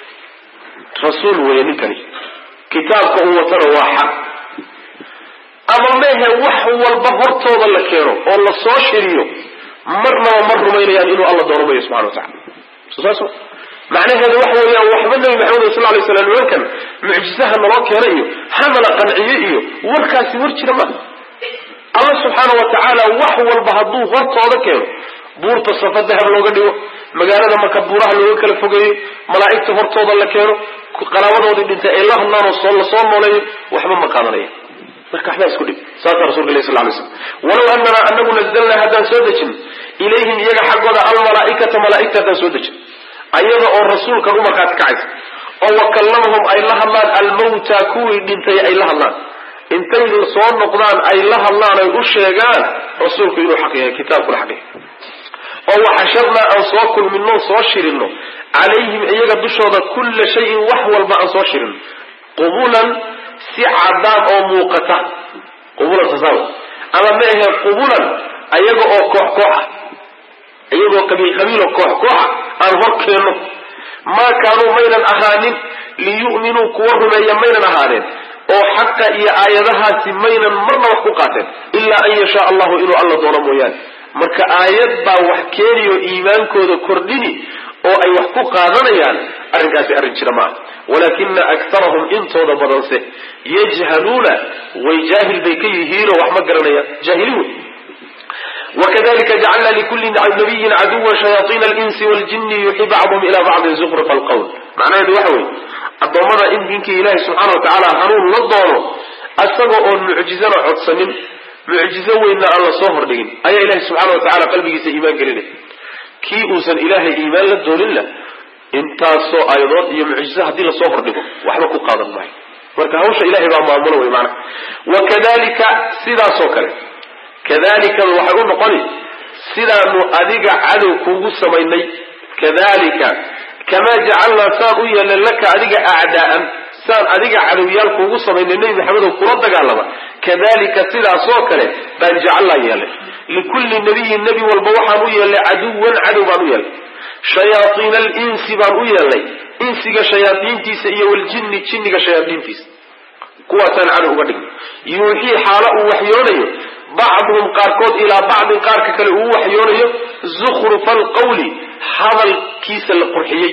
rasuul weeye ninkani kitaabka uu watana waa xaq ama mehe wax walba hortooda la keeno oo la soo shiriyo marnaba ma rumaynayaan inuu alla doono mayo subxana wa tacala so saas macnaheedu waxa weeyaan waxba nabi maxamed sal lay slam nimankan mucjisaha naloo keena iyo hamala qanciye iyo warkaasi war jira maaha alla subxaana wa tacaala wax walba hadduu hortooda keeno buurta safa dahab looga dhigo magaalada marka buuraha looga kala fogeeyo malaa'igta hortooda la keeno qaraabadoodii dhintay ay la hadlaan oo la soo nooleeyo waxba ma qaadanaya marka waxbaa isku dhib saasa rasulka ilahi sal lay slam walow anana anagu nazalnaa haddaan soo dejin ilayhim iyaga xaggooda almalaaikata malaaigta haddaan soo dejin ayada oo rasuulkan u markhaati kacaysa oo wakallamahum ay la hadlaan almawta kuwii dhintay ay la hadlaan intay soo noqdaan ay la hadlaan ay u sheegaan rasuulku inuu xaq yahay kitaabkuna xaq yahay oo waxasharnaa aan soo kulmino soo shirino calayhim iyaga dushooda kulla shayin wax walba aan soo shirino qubulan si cadaan oo muuqata qubulan tasaaw ama ma ahe qubulan ayaga oo koox koox ah iyagoo qabiil qabiiloo koox kooxa aan hor keenno maa kaanuu maynan ahaanin liyu'minuu kuwa rumeeya maynan ahaadeen oo xaqa iyo aayadahaasi maynan marna wax ku qaateen ilaa an yashaa allahu inuu alla doono mooyaane marka aayad baa wax keeniyo iimaankooda kordhini oo ay wax ku qaadanayaan arrinkaasi arrin jira maaha walaakina aktarahum intooda badanse yajhaluuna way jaahil bay ka yihiinoo wax ma garanayaan jaahiliin wey wakadalika jacalna likuli nabiyin caduwa shayaaiina alinsi waljini yuxi bacduhum ila bacdin zukhrufa alqowl macnaheedu waxa weye addoommada in dinkii ilaahi subxaana wa tacaala hanuun la doono isagoo oon mucjizana codsanin mucjizo weynna aan la soo hordhigin ayaa ilahi subxaana wa tacala qalbigiisa iimaan gelinay kii uusan ilaahay iimaan la dooninna intaasoo aayadood iyo mucjizo haddii lasoo hordhigo waxba ku qaadan maayo marka hawsha ilahay baa maamulo wey maana wakadalika sidaasoo kale kadalika waxay u noqoni sidaanu adiga cadow kuugu samaynay kadalika kamaa jacalnaa saan u yeelnay laka adiga acdaa'an saan adiga cadowyaal kuugu samaynay nebi maxamedow kula dagaalama kadalika sidaasoo kale baan jacalnaa yeelnay likulli nabiyin nebi walba waxaan u yeelnay caduwan cadow baan u yeelnay shayaaiina alinsi baan u yeelnay insiga shayaaiintiisa iyo waljinni jinniga shayaaiintiisa kuwaasaan cadow uga dhignay yuuxii xaalo uu waxyoonayo bacduhum qaarkood ilaa bacdin qaarka kale uu waxyoonayo zukhrufa alqawli hadalkiisa la qurxiyey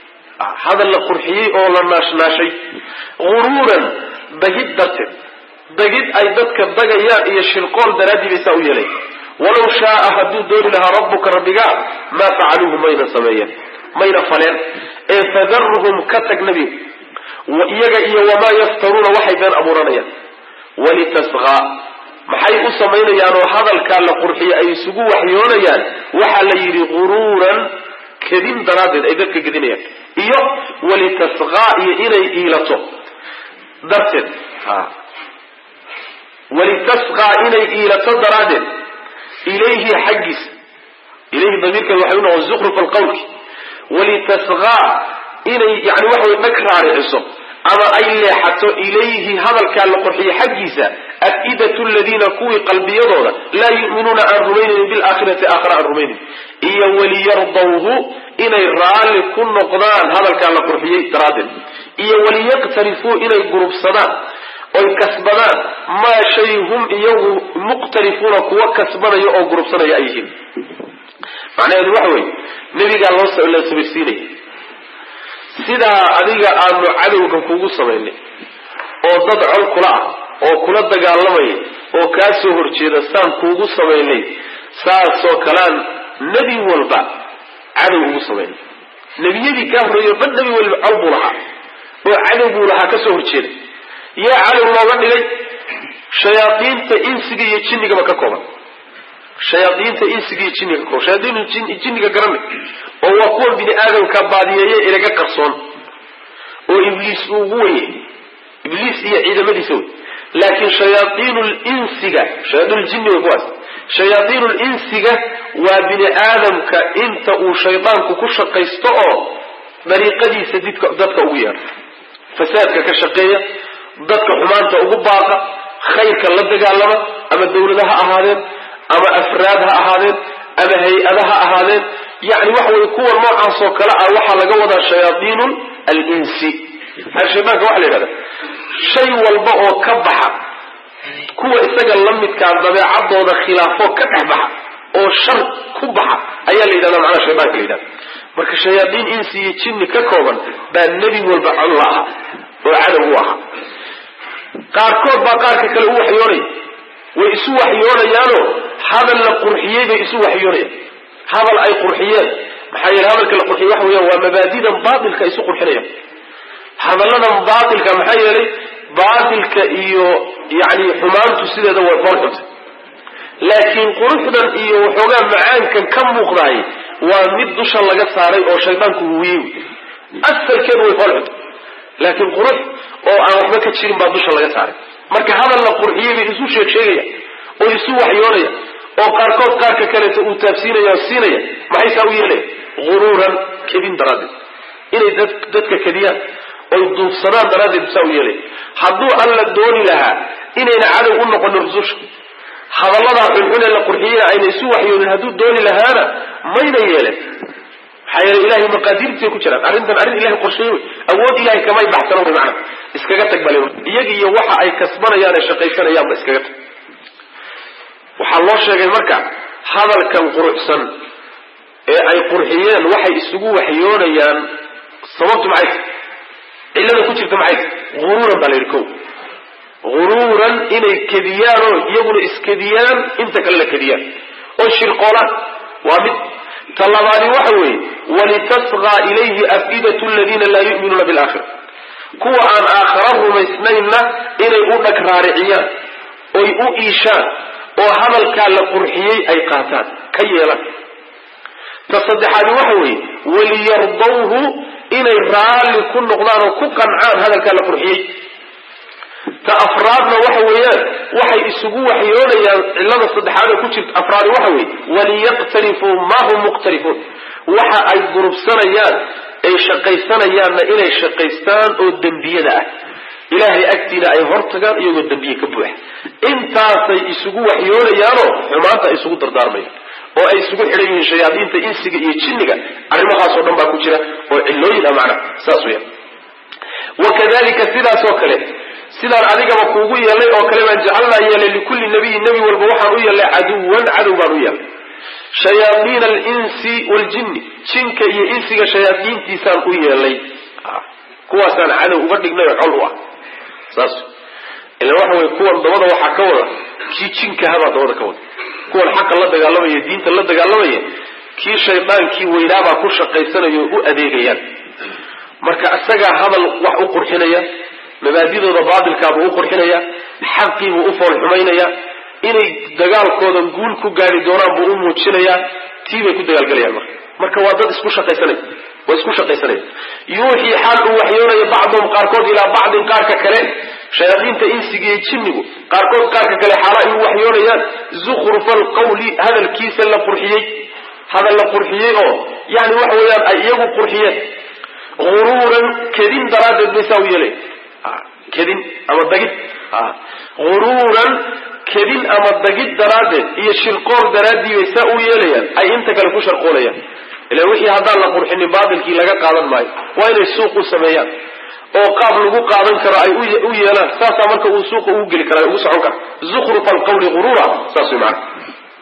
hadal la qurxiyey oo la naashnaashay guruuran bagid darteed bagid ay dadka dagayaan iyo shirqool daraaddii bay saa u yeelay walow shaaa hadduu dooni lahaa rabbuka rabbigaa maa facaluuhu mayna sameeyeen mayna faleen ee fadaruhum ka tag nebiga iyaga iyo wamaa yaftaruuna waxay been abuuranayaan walitasqaa maxay u samaynayaan oo hadalkaa la qurxiye ay isugu waxyoonayaan waxaa la yidhi guruuran kedin daraaddeed ay dadka gedinayaan iyo walitasqaa iyo inay iilato darteed walitasqaa inay iilato daraaddeed ilayhi xaggiisa ilayhi damiirkeed waxay u noqon zukruf alqawlki walitasqaa inay yani waxa way dhag raariciso ama ay leexato ilayhi hadalkaa la qorxiye xaggiisa afidatu ladiina kuwii qalbiyadooda laa yu'minuuna aan rumaynayn bilaakhirati aakhira aan rumaynayn iyo waliyardawhu inay raalli ku noqdaan hadalkaa la qurxiyey daraaddeed iyo waliyaqtarifuu inay gurubsadaan oy kasbadaan maa shay hum iyagu muqtarifuuna kuwa kasbanaya oo gurubsanaya ay yihiin macnaheedu waxa weeye nebigaa loo la sabirsiinaya sidaa adiga aanu cadowga kugu samaynay oo dad col kula ah oo kula dagaalamaya oo kaa soo horjeeda saan kuugu samaynay saasoo kalaan nebi walba cadow ugu samaynay nebiyadii kaa horreeyo dhan nebi walba col buu lahaa oo cadow buu lahaa ka soo horjeeda yaa cadow looga dhigay shayaadiinta insiga iyo jinnigaba ka kooban shayaadiinta insiga iyo jinniga ka kooban shayaadiinu jinniga garanay oo waa kuwa bini aadamka baadiyeeye inaga qarsoon oo ibliis uu ugu weye ibliis iyo ciidamadiisa wey laakiin shayaaiinu linsiga shayaaiinuljinni way kuwaas shayaaiinu linsiga waa bini aadamka inta uu shaydaanku ku shaqaysto oo dariiqadiisa didka dadka ugu yeedha fasaadka ka shaqeeya dadka xumaanta ugu baaqa khayrka la dagaalama ama dawlada ha ahaadeen ama afraad ha ahaadeen ama hay-ada ha ahaadeen yani waxa weye kuwa noocaasoo kale ah waxaa laga wadaa shayaaiinu alinsi shaydaanka waxa la yidhahda shay walba oo ka baxa kuwa isaga la midkaa dabeecadooda khilaafo ka dhex baxa oo shar ku baxa ayaa la yidhahda macnaha shaydaanka la yidhahda marka shayaaiin insi iyo jinni ka kooban baa nebi walba col la ahaa oo cadow u ahaa qaarkood baa qaarka kale u waxyoonaya way isu waxyoonayaanoo hadal la qurxiyey bay isu waxyoonayaan hadal ay qurxiyeen maxaa yeele hadalka la qurxiyey waxa weeyaan waa mabaadidan baatilka isu qurxinayaan hadalladan baatilka maxaa yeelay baatilka iyo yani xumaantu sideeda way fool xunta laakiin quruxdan iyo waxoogaa macaankan ka muuqdaay waa mid dusha laga saaray oo shaydaanku huwiyey asalkeedu way fool xunta laakiin qurux oo aan waxba ka jirin baa dusha laga saaray marka hadal la qurxiyey bay isu sheeg sheegaya oo isu waxyoonaya oo qaarkood qaarka kaleeto uu taabsiinaya oo siinaya maxay saa u yeelaya huruuran kedin daraaddeed inay dadka kediyaan oy duufsadaan daraaddeed saa u yeelaya hadduu alla dooni lahaa inayna cadow u noqonin rususha hadalladaa xunxun ee la qurxiyeyna ayna isu waxyoonin hadduu dooni lahaana mayna yeelen maxaa yeele ilahay maqaadiirtiisay ku jiraan arrintan arrin ilahay qorsheeye wey awood ilahay kamay baxsano wy macana iskaga tag bale iyaga iyo waxa ay kasbanayaan ee shaqaysanayaanba iskaga tag waxaa loo sheegay marka hadalkan quruxsan ee ay qurxiyeen waxay isugu waxyoonayaan sababtu maxay cillada ku jirta maxay huruuran baa la yidhi ko huruuran inay kediyaanoo iyaguna iskediyaan inta kale la kediyaan oo shirqoolaan waa mid talabaadi waxa weeye walitasqaa ilayhi afidatu ladiina laa yu'minuuna bilaakhira kuwa aan aakhara rumaysnaynna inay u dhag raariciyaan oy u iishaan oo hadalkaa la qurxiyey ay qaataan ka yeelan ta saddexaadi waxa weeye waliyardawhu inay raalli ku noqdaan oo ku qancaan hadalkaa la qurxiyey ta afraadna waxa weeyaan waxay isugu waxyoonayaan cillada saddexaad ee ku jirta afraadi waxa weeye waliyaqtarifuu maa hum muqtarifuun waxa ay gurubsanayaan ay shaqaysanayaanna inay shaqaystaan oo dembiyada ah ilaahay agtiina ay hortagaan iyagoo dembiye ka buuxa intaasay isugu waxyoonayaanoo xumaanta ay isugu dardaarmayaan oo ay isugu xidhan yihiin shayaadiinta insiga iyo jinniga arrimahaasoo dhan baa ku jira oo cillooyin ah macnaha saas weeyaan wakadalika sidaasoo kale sidaan adigaba kuugu yeelnay oo kale baan jacalnaa yeelay likulli nabiyin nebi walba waxaan u yeelnay caduwan cadow baan u yeelnay shayaaiina alinsi waljinni jinka iyo insiga shayaadiintiisaan u yeelnay kuwaasaan cadow uga dhignay oo col u ah saas ila waxa weye kuwan dabada waxaa ka wada kii jinkahabaa dabada ka wada kuwan xaqa la dagaalamaya diinta la dagaalamaya kii shaydaankii weynaabaa ku shaqaysanaya oo u adeegayaan marka isagaa hadal wax u qurxinaya mabaadidooda baatilkaabuu u qurxinaya xaqiibuu u fool xumaynaya inay dagaalkoodan guul ku gaari doonaan buu u muujinayaa tii bay ku dagaalgalayaan marka marka waa dad isku shaqaysanay waa isku shaqaysanaya yuuxii xaal uu waxyoonaya bacduhum qaarkood ilaa bacdin qaarka kale shayaadiinta insiga iyo jinnigu qaarkood qaarka kale xaala ay u waxyoonayaan zukhrufa alqawli hadalkiisa la qurxiyey hadal la qurxiyey oo yani waxa weeyaan ay iyagu qurxiyeen huruuran kedin daraaddeed bay saa u yeelay kedin ama dagid huruuran kedin ama dagid daraaddeed iyo shirqool daraaddii bay saa u yeelayaan ay inta kale ku sharqoolayaan ila wixii haddaan la qurxinin baatilkii laga qaadan maayo waa inay suuq u sameeyaan oo qaab lagu qaadan karo ay u yeelaan saasaa marka uu suuqa ugu geli kara ugu socon kara zukhrufa alqawli huruura saas way macana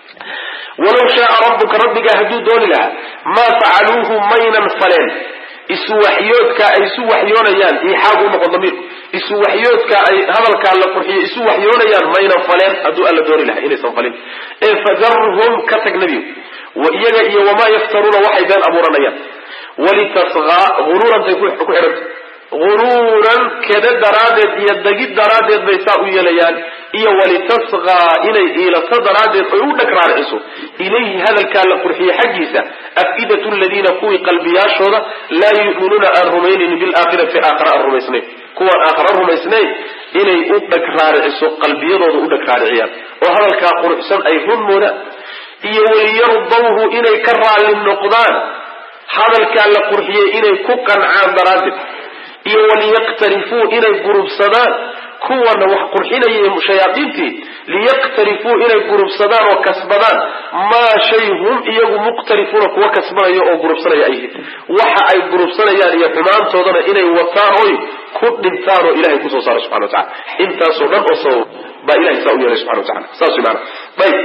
walaw shaaa rabbuka rabbigaa hadduu dooni lahaa maa facaluuhu maynan faleen isu waxyoodka ay isu waxyoonayaan iixaab u noqon damiir isu waxyoodka ay hadalkaa la qurxiyo isu waxyoonayaan maynan faleen hadduu alla dooni lahaa inaysan falin ee fadarhum ka tag nebigu iyaga iyo wamaa yaftaruuna waxay been abuuranayaan walitasqaa huruurantay ku xidhanta huruuran keda daraaddeed iyo dagid daraaddeed bay saa u yeelayaan iyo walitasqaa inay iilato daraaddeed oy u dhag raariciso ilayhi hadalkaa la qurxiye xaggiisa afidatu ladiina kuwii qalbiyaashooda laa yu'minuuna aan rumaynaynin bilaakhirati aakhara aan rumaysnayn kuwaan aakhara rumaysnayn inay u dhag raariciso qalbiyadooda u dhag raariciyaan oo hadalkaa quruxsan ay run moodaan iyo waliyardawhu inay ka raalli noqdaan hadalkaa la qurxiyey inay ku qancaan daraaddeed iyo waliyaqtarifuu inay gurubsadaan kuwana wax qurxinaya shayaadiintii liyaqtarifuu inay gurubsadaan oo kasbadaan maa shay hum iyagu muqtarifuuna kuwa kasbanaya oo gurubsanaya ay yihiin waxa ay gurubsanayaan iyo xumaantoodana inay wataan oy ku dhintaan oo ilahay kusoo saara subxana wa tacala intaasoo dhan oo sabab baa ilahay saa u yeelay subxana wa tacala saas way maana ayb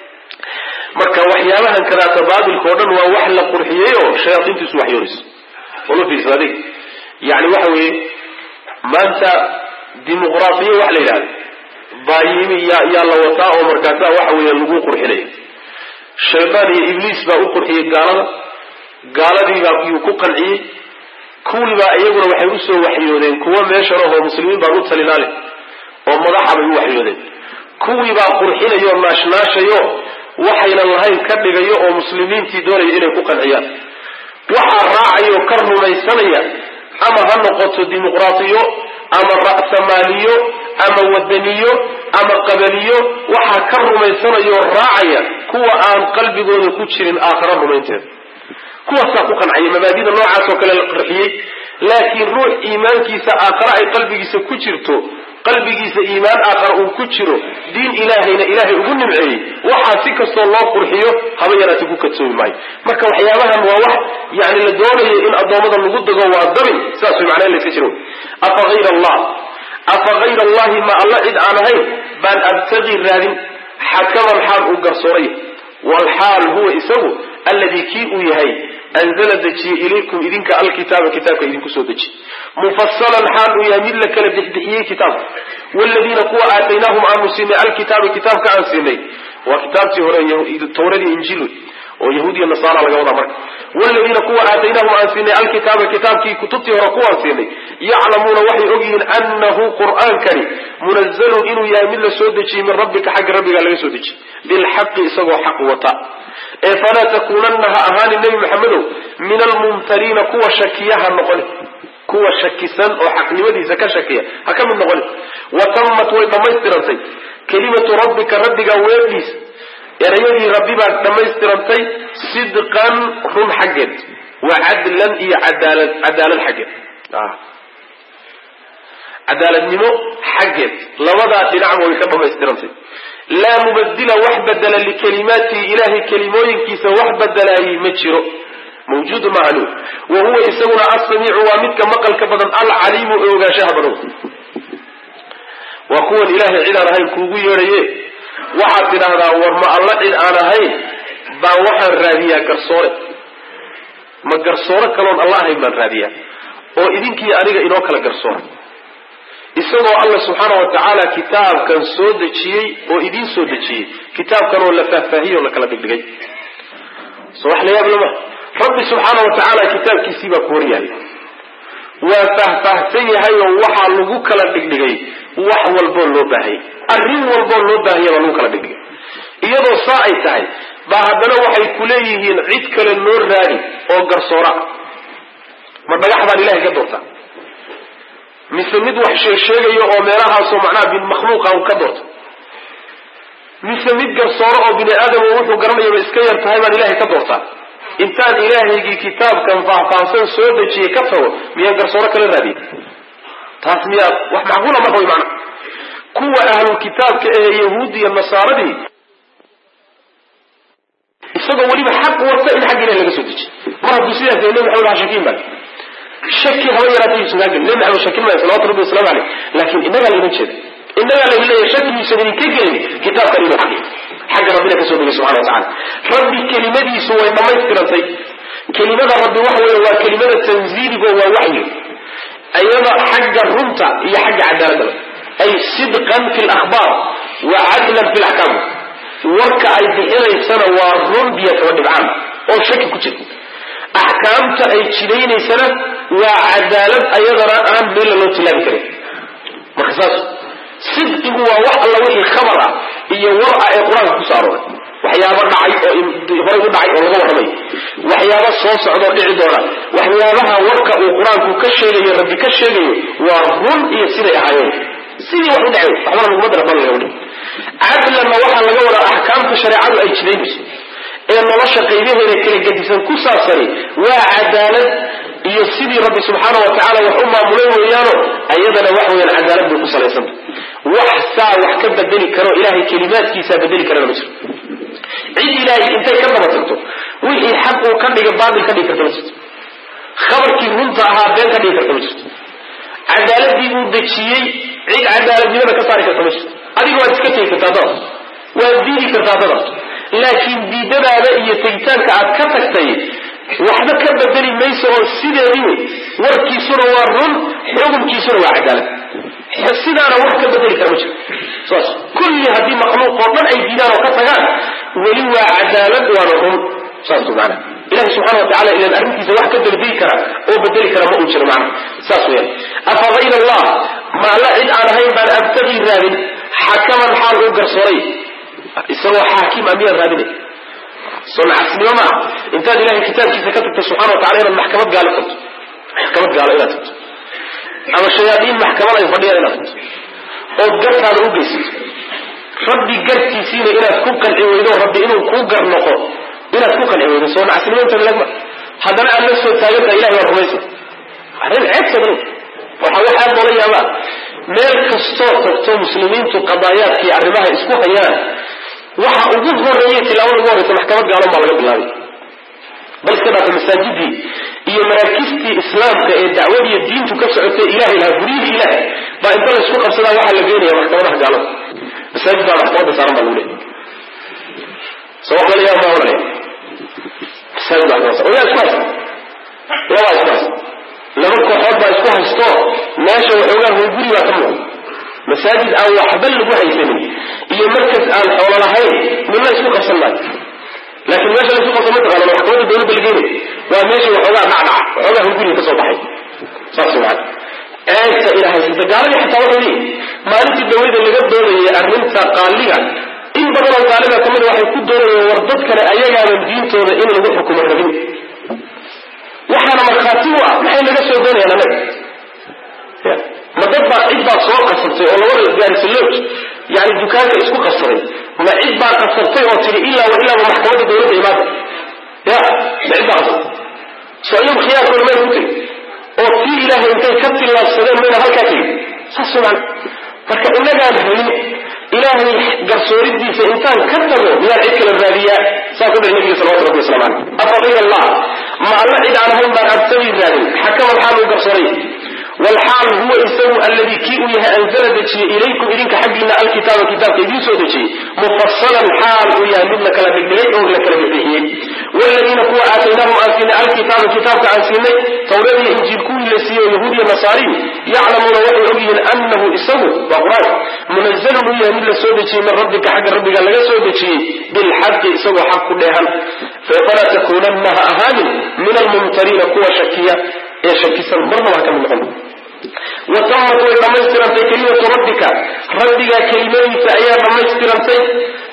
marka waxyaabahan kadaata baabilka o dhan waa wax la qurxiyey oo shayaadiintiisu waxyoonayso wala fiirsa adig yani waxa weeye maanta dimuqraadiya wax la yidhahda baayimi yaa yaa la wataa oo markaasaa waxa weeye lagu qurxinaya shaydaan iyo ibliis baa u qurxiyey gaalada gaaladiibaa yuu ku qanciyey kuwiibaa iyaguna waxay usoo waxyoodeen kuwa meeshan ahoo muslimiin baan u talinaale oo madaxa bay u waxyoodeen kuwiibaa qurxinayo o naashnaashayo waxaynan lahayn ka dhigayo oo muslimiintii doonaya inay ku qanciyaan waxaa raacaya oo ka rumaysanaya ama ha noqoto dimuqraadiyo ama ra'samaaliyo ama wadaniyo ama qabaliyo waxaa ka rumaysanaya oo raacaya kuwa aan qalbigooda ku jirin aakhara rumaynteeda kuwaasaa ku qancaya mabaadida noocaas oo kale la qarxiyey laakiin ruux iimaankiisa aakhare ay qalbigiisa ku jirto qalbigiisa iimaan aakhara uu ku jiro diin ilaahayna ilaahay ugu nimceeyey waxaa si kastoo loo qurxiyo haba yaraati ku kadsoomi maayo marka waxyaabahan waa wax yani la doonayo in addoommada lagu dago waa dabin saas way macnaa in layska jiro afa hayra allah afa hayra allahi ma alla cid aan ahayn baan abtagii raadin xakaman xaal uu garsooray walxaal huwa isagu alladii kii uu yahay anzala dejiye ilaykum idinka alkitaaba kitaabka idinku soo dejiye mufasalan xaal uu yahay mid la kala bixbixiyey kitaabka wladiina kuwa aataynaahum aanu siinay alkitaaba kitaabka aan siinay waa kitaabtii hore tawradii injiil oo yahuud iyo nasaara laga wadaa marka wladiina kuwa aataynaahum aan siinay alkitaaba kitaabkii kutubtii hore kuwaan siinay yaclamuuna waxay ogyihiin anahu qur'aankani munazalun inuu yahay mid la soo dejiyey min rabbika xagga rabbigaa laga soo dejiyey bilxaqi isagoo xaq wata ee falaa takuunanna ha ahaani nebi maxamedow min almumtariina kuwa shakiyaha noqoni kuwa shakisan oo xaqnimadiisa ka shakiya ha ka mid noqoni wa tammat way dhammaystirantay kelimatu rabbika rabbiga weedhiisa erayadii rabbi baa dhammaystirantay sidqan run xaggeed wa cadlan iyo cadaalad cadaalad xaggeed cadaaladnimo xaggeed labadaa dhinacba way ka dhammaystirantay laa mubadila wax badela likalimaatihi ilahay kelimooyinkiisa wax badelaayey ma jiro mawjuudu maclu wa huwa isaguna asamiicu waa midka maqalka badan alcaliimu ee ogaanshaha badan waa kuwan ilahay cid aan ahayn kuugu yeedhaye waxaad tidhaahdaa war ma alla cid aan ahayn baan waxaan raadiyaa garsoore ma garsoore kaloon alla ahayn baan raadiyaa oo idinkii aniga inoo kala garsoora isagoo alla subxaana wa tacaala kitaabkan soo dejiyey oo idiin soo dejiyey kitaabkan oo la faahfaahiyey oo la kala dhigdhigay so wax la yaab lama rabbi subxaana wa tacaala kitaabkiisii baa ku hor yahay waa faahfaahsan yahay oo waxaa lagu kala dhigdhigay wax walboo loo baahayay arrin walboo loo baahaya baa lagu kala dhigdhigay iyadoo saa ay tahay baa haddana waxay ku leeyihiin cid kale noo raadi oo garsoora ma dhagax baan ilahay ka doortaa mise mid wax sheegsheegayo oo meelahaasoo macnaha bin makhluuqa u ka doorta mise mid garsooro oo bini aadam wuxuu garanayaba iska yar tahay baan ilahay ka doortaa intaan ilaahaygii kitaabkan faahfaahsan soo dejiyey ka tago miyaan garsooro kala raadiya taas miyaa wax macquula marka way macna kuwa ahlul kitaabka ee yahuud iyo nasaaradii isagoo weliba xaq wata in xagga ilahi laga soo dejiy mar hadduu sidaas yahay nabi maxamed ha shakiin baa shaki haba yaraatay yuusan kaa gelin nabi maxamed shakin maayo salawatu rabbi wasalaamu caleyh laakiin innagaa layma jeeda innagaa lagu leeyahay shaki yuusan idinka gelin kitaabkan inuu xaq xagga rabbina kasoo degay subxana wa tacala rabbi kelimadiisu way dhammaystirantay kelimada rabbi waxa weeye waa kelimada tanziiligo waa waxyi iyada xagga runta iyo xagga cadaaladaba ay sidqan fi lakhbaar wa cadlan fi laxkaam warka ay bixinaysana waa run biyo kaba dhibcaan oo shaki ku jira axkaamta ay jidaynaysana waa cadaalad ayadana aan meella loo tilaabi karin marka saas sidqigu waa wax alla wixii khabar ah iyo war ah ee qur-aanka kusoo arooray waxyaaba dhacay oo horay u dhacay oo laga warramay waxyaaba soo socdoo dhici doona waxyaabaha warka uu qur-aanku ka sheegayo rabbi ka sheegayo waa run iyo siday ahaayeen sidii wax u dhacay waxbana laguma dara bal laga wadhi cadlanna waxaa laga wadaa axkaamta shareecadu ay jidaynayso ee nolosha qaybaheeda kala gedisan ku saabsani waa cadaalad iyo sidii rabbi subxaana wa tacaala wax u maamulay weeyaano ayadana wax weeyaan cadaalad bay ku salaysanta wax saa wax ka bedeli karo ilahay kelimaadkiisaa bedeli karana ma jiro cid ilaahay intay ka daba tagto wixii xaq uu ka dhiga baatil ka dhigi karta ma jirto khabarkii runta ahaa been ka dhigi karta ma jirto cadaaladii uu dejiyey cid cadaaladnimada ka saari karta ma jirto adiga waad iska tegi kartaa dada waad diidi kartaa dada laakiin diidadaada iyo tegitaanka aad ka tagtay waxba ka bedeli mayso oo sideedii wey warkiisuna waa run xukunkiisuna waa cadaalad sidaana wax ka bedeli kara ma jiro saas kulli haddii makhluuq oo dhan ay diidaan oo ka tagaan weli waa cadaalad waana run saas maana ilahi subxana wa tacala ilan arrintiisa wax ka degdegi kara oo bedeli kara ma uu jiro macna saas weyaan afa hayr allah ma alla cid aan ahayn baan abtagii raadin xakaman xaal uu garsooray isagoo xaakim a miyaan raadinay soonacasnimo maaha intaad ilahay kitaabkiisa ka tagto subxana wa tacala inaad maxkamad gaalo tagto maxkamad gaalo inaad tagto ama shayaadiin maxkamad ay fadhiyaan inaad tagto ood gartaada u geysato rabbi gartiisiina inaad ku qanci weydo rabbi inuu kuu gar noqo inaad ku qanci weydo soo nacasnimo inta lagma haddana aad la soo taagantaha ilahay waa rumaysa arrin ceebsadan waxa waxaa loola yaabaa meel kastoo tagto muslimiintu qadaayaadkii arrimaha isku hayaan waxa ugu horeeya tilaabada ugu horeysa maxkamad gaalon baa laga bilaabay bal iska dhaafay masaajidii iyo maraakistii islaamka ee dacwadiiyo diintu ka socotay ilahay lahaa guryihii ilahay baa inta laysku qabsadaa waxaa la geenaya maxkamadaha gaalada masaajid baa maxkamadda saaran baa lagu leeyahy so wax lala yaaba maa ohanaya masaajid baa maxkamad saaran yaa isku haysta labaa isku haysta laba kooxood baa isku haysto meesha waxoogaa hunguri baa ka muuqda masaajid aan waxba lagu haysanin iyo markas aan xoolo lahayn midna isku qabsan maayo laakiin meesha laisku qabsan mataqaana maxkamadda dawladda la geenay waa meesha waxoogaa dhacdhaca waxoogaa hunguriga ka soo baxay saas maan ceebta ila haysata gaaladii xataa waxay leeyihin maalintii dawladda laga doonayay arrinta qaaliga in badan oo qaalida kamida waxay ku doonayeen war dadkana ayagaaban diintooda in lagu xukumo rabin waxaana markhaati u ah maxay naga soo doonayaan anaga ma dad baa cid baa soo qasabtay oo labada gaarisaloj yani dukaanka isku qabsaday ma cid baa qasabtay oo tiri ilaa wa ilaaba maxkamadda dawladda imaada ya ma cid baa qasabtay so iyagu khiyaarkooda mayna ku tegi oo tii ilaahay intay ka tillaabsadeen mayna halkaa tegi saas man marka inagaan helin ilaahay garsooridiisa intaan ka tago miyaan cid kala raadiyaa saas u dhahay nabiga salawatu rabbi waslamu caleyh afa hayr allah ma alla cid aan ahayn baan abtagii raadin xakaman xaal uu garsooray wlxaal huwa isagu alladii kii uu yahay anzala dejiyey ilaykum idinka xaggiina alkitaaba kitaabka idiin soo dejiyey mufasalan xaal uu yahay mid la kala dhigdhigay oo la kala bixbixiyey wladiina kuwa aataynaahum aan siinay alkitaaba kitaabka aan siinay tawrad iyo injiil kuwii la siiyey oo yahuud iyo nasaariy yaclamuuna waxay ogyihiin anahu isagu waa qur-aan munazalun uu yahay mid la soo dejiyey min rabbika xagga rabbiga laga soo dejiyey bilxaqi isagoo xaq ku dheehan falaa takuunanna ha ahaanin min almumtariina kuwa shakiya ee shakisan marnaba ha ka mid noqon watamat way dhammaystirantay kelimatu rabbika rabbigaa kelimadiisa ayaa dhammaystirantay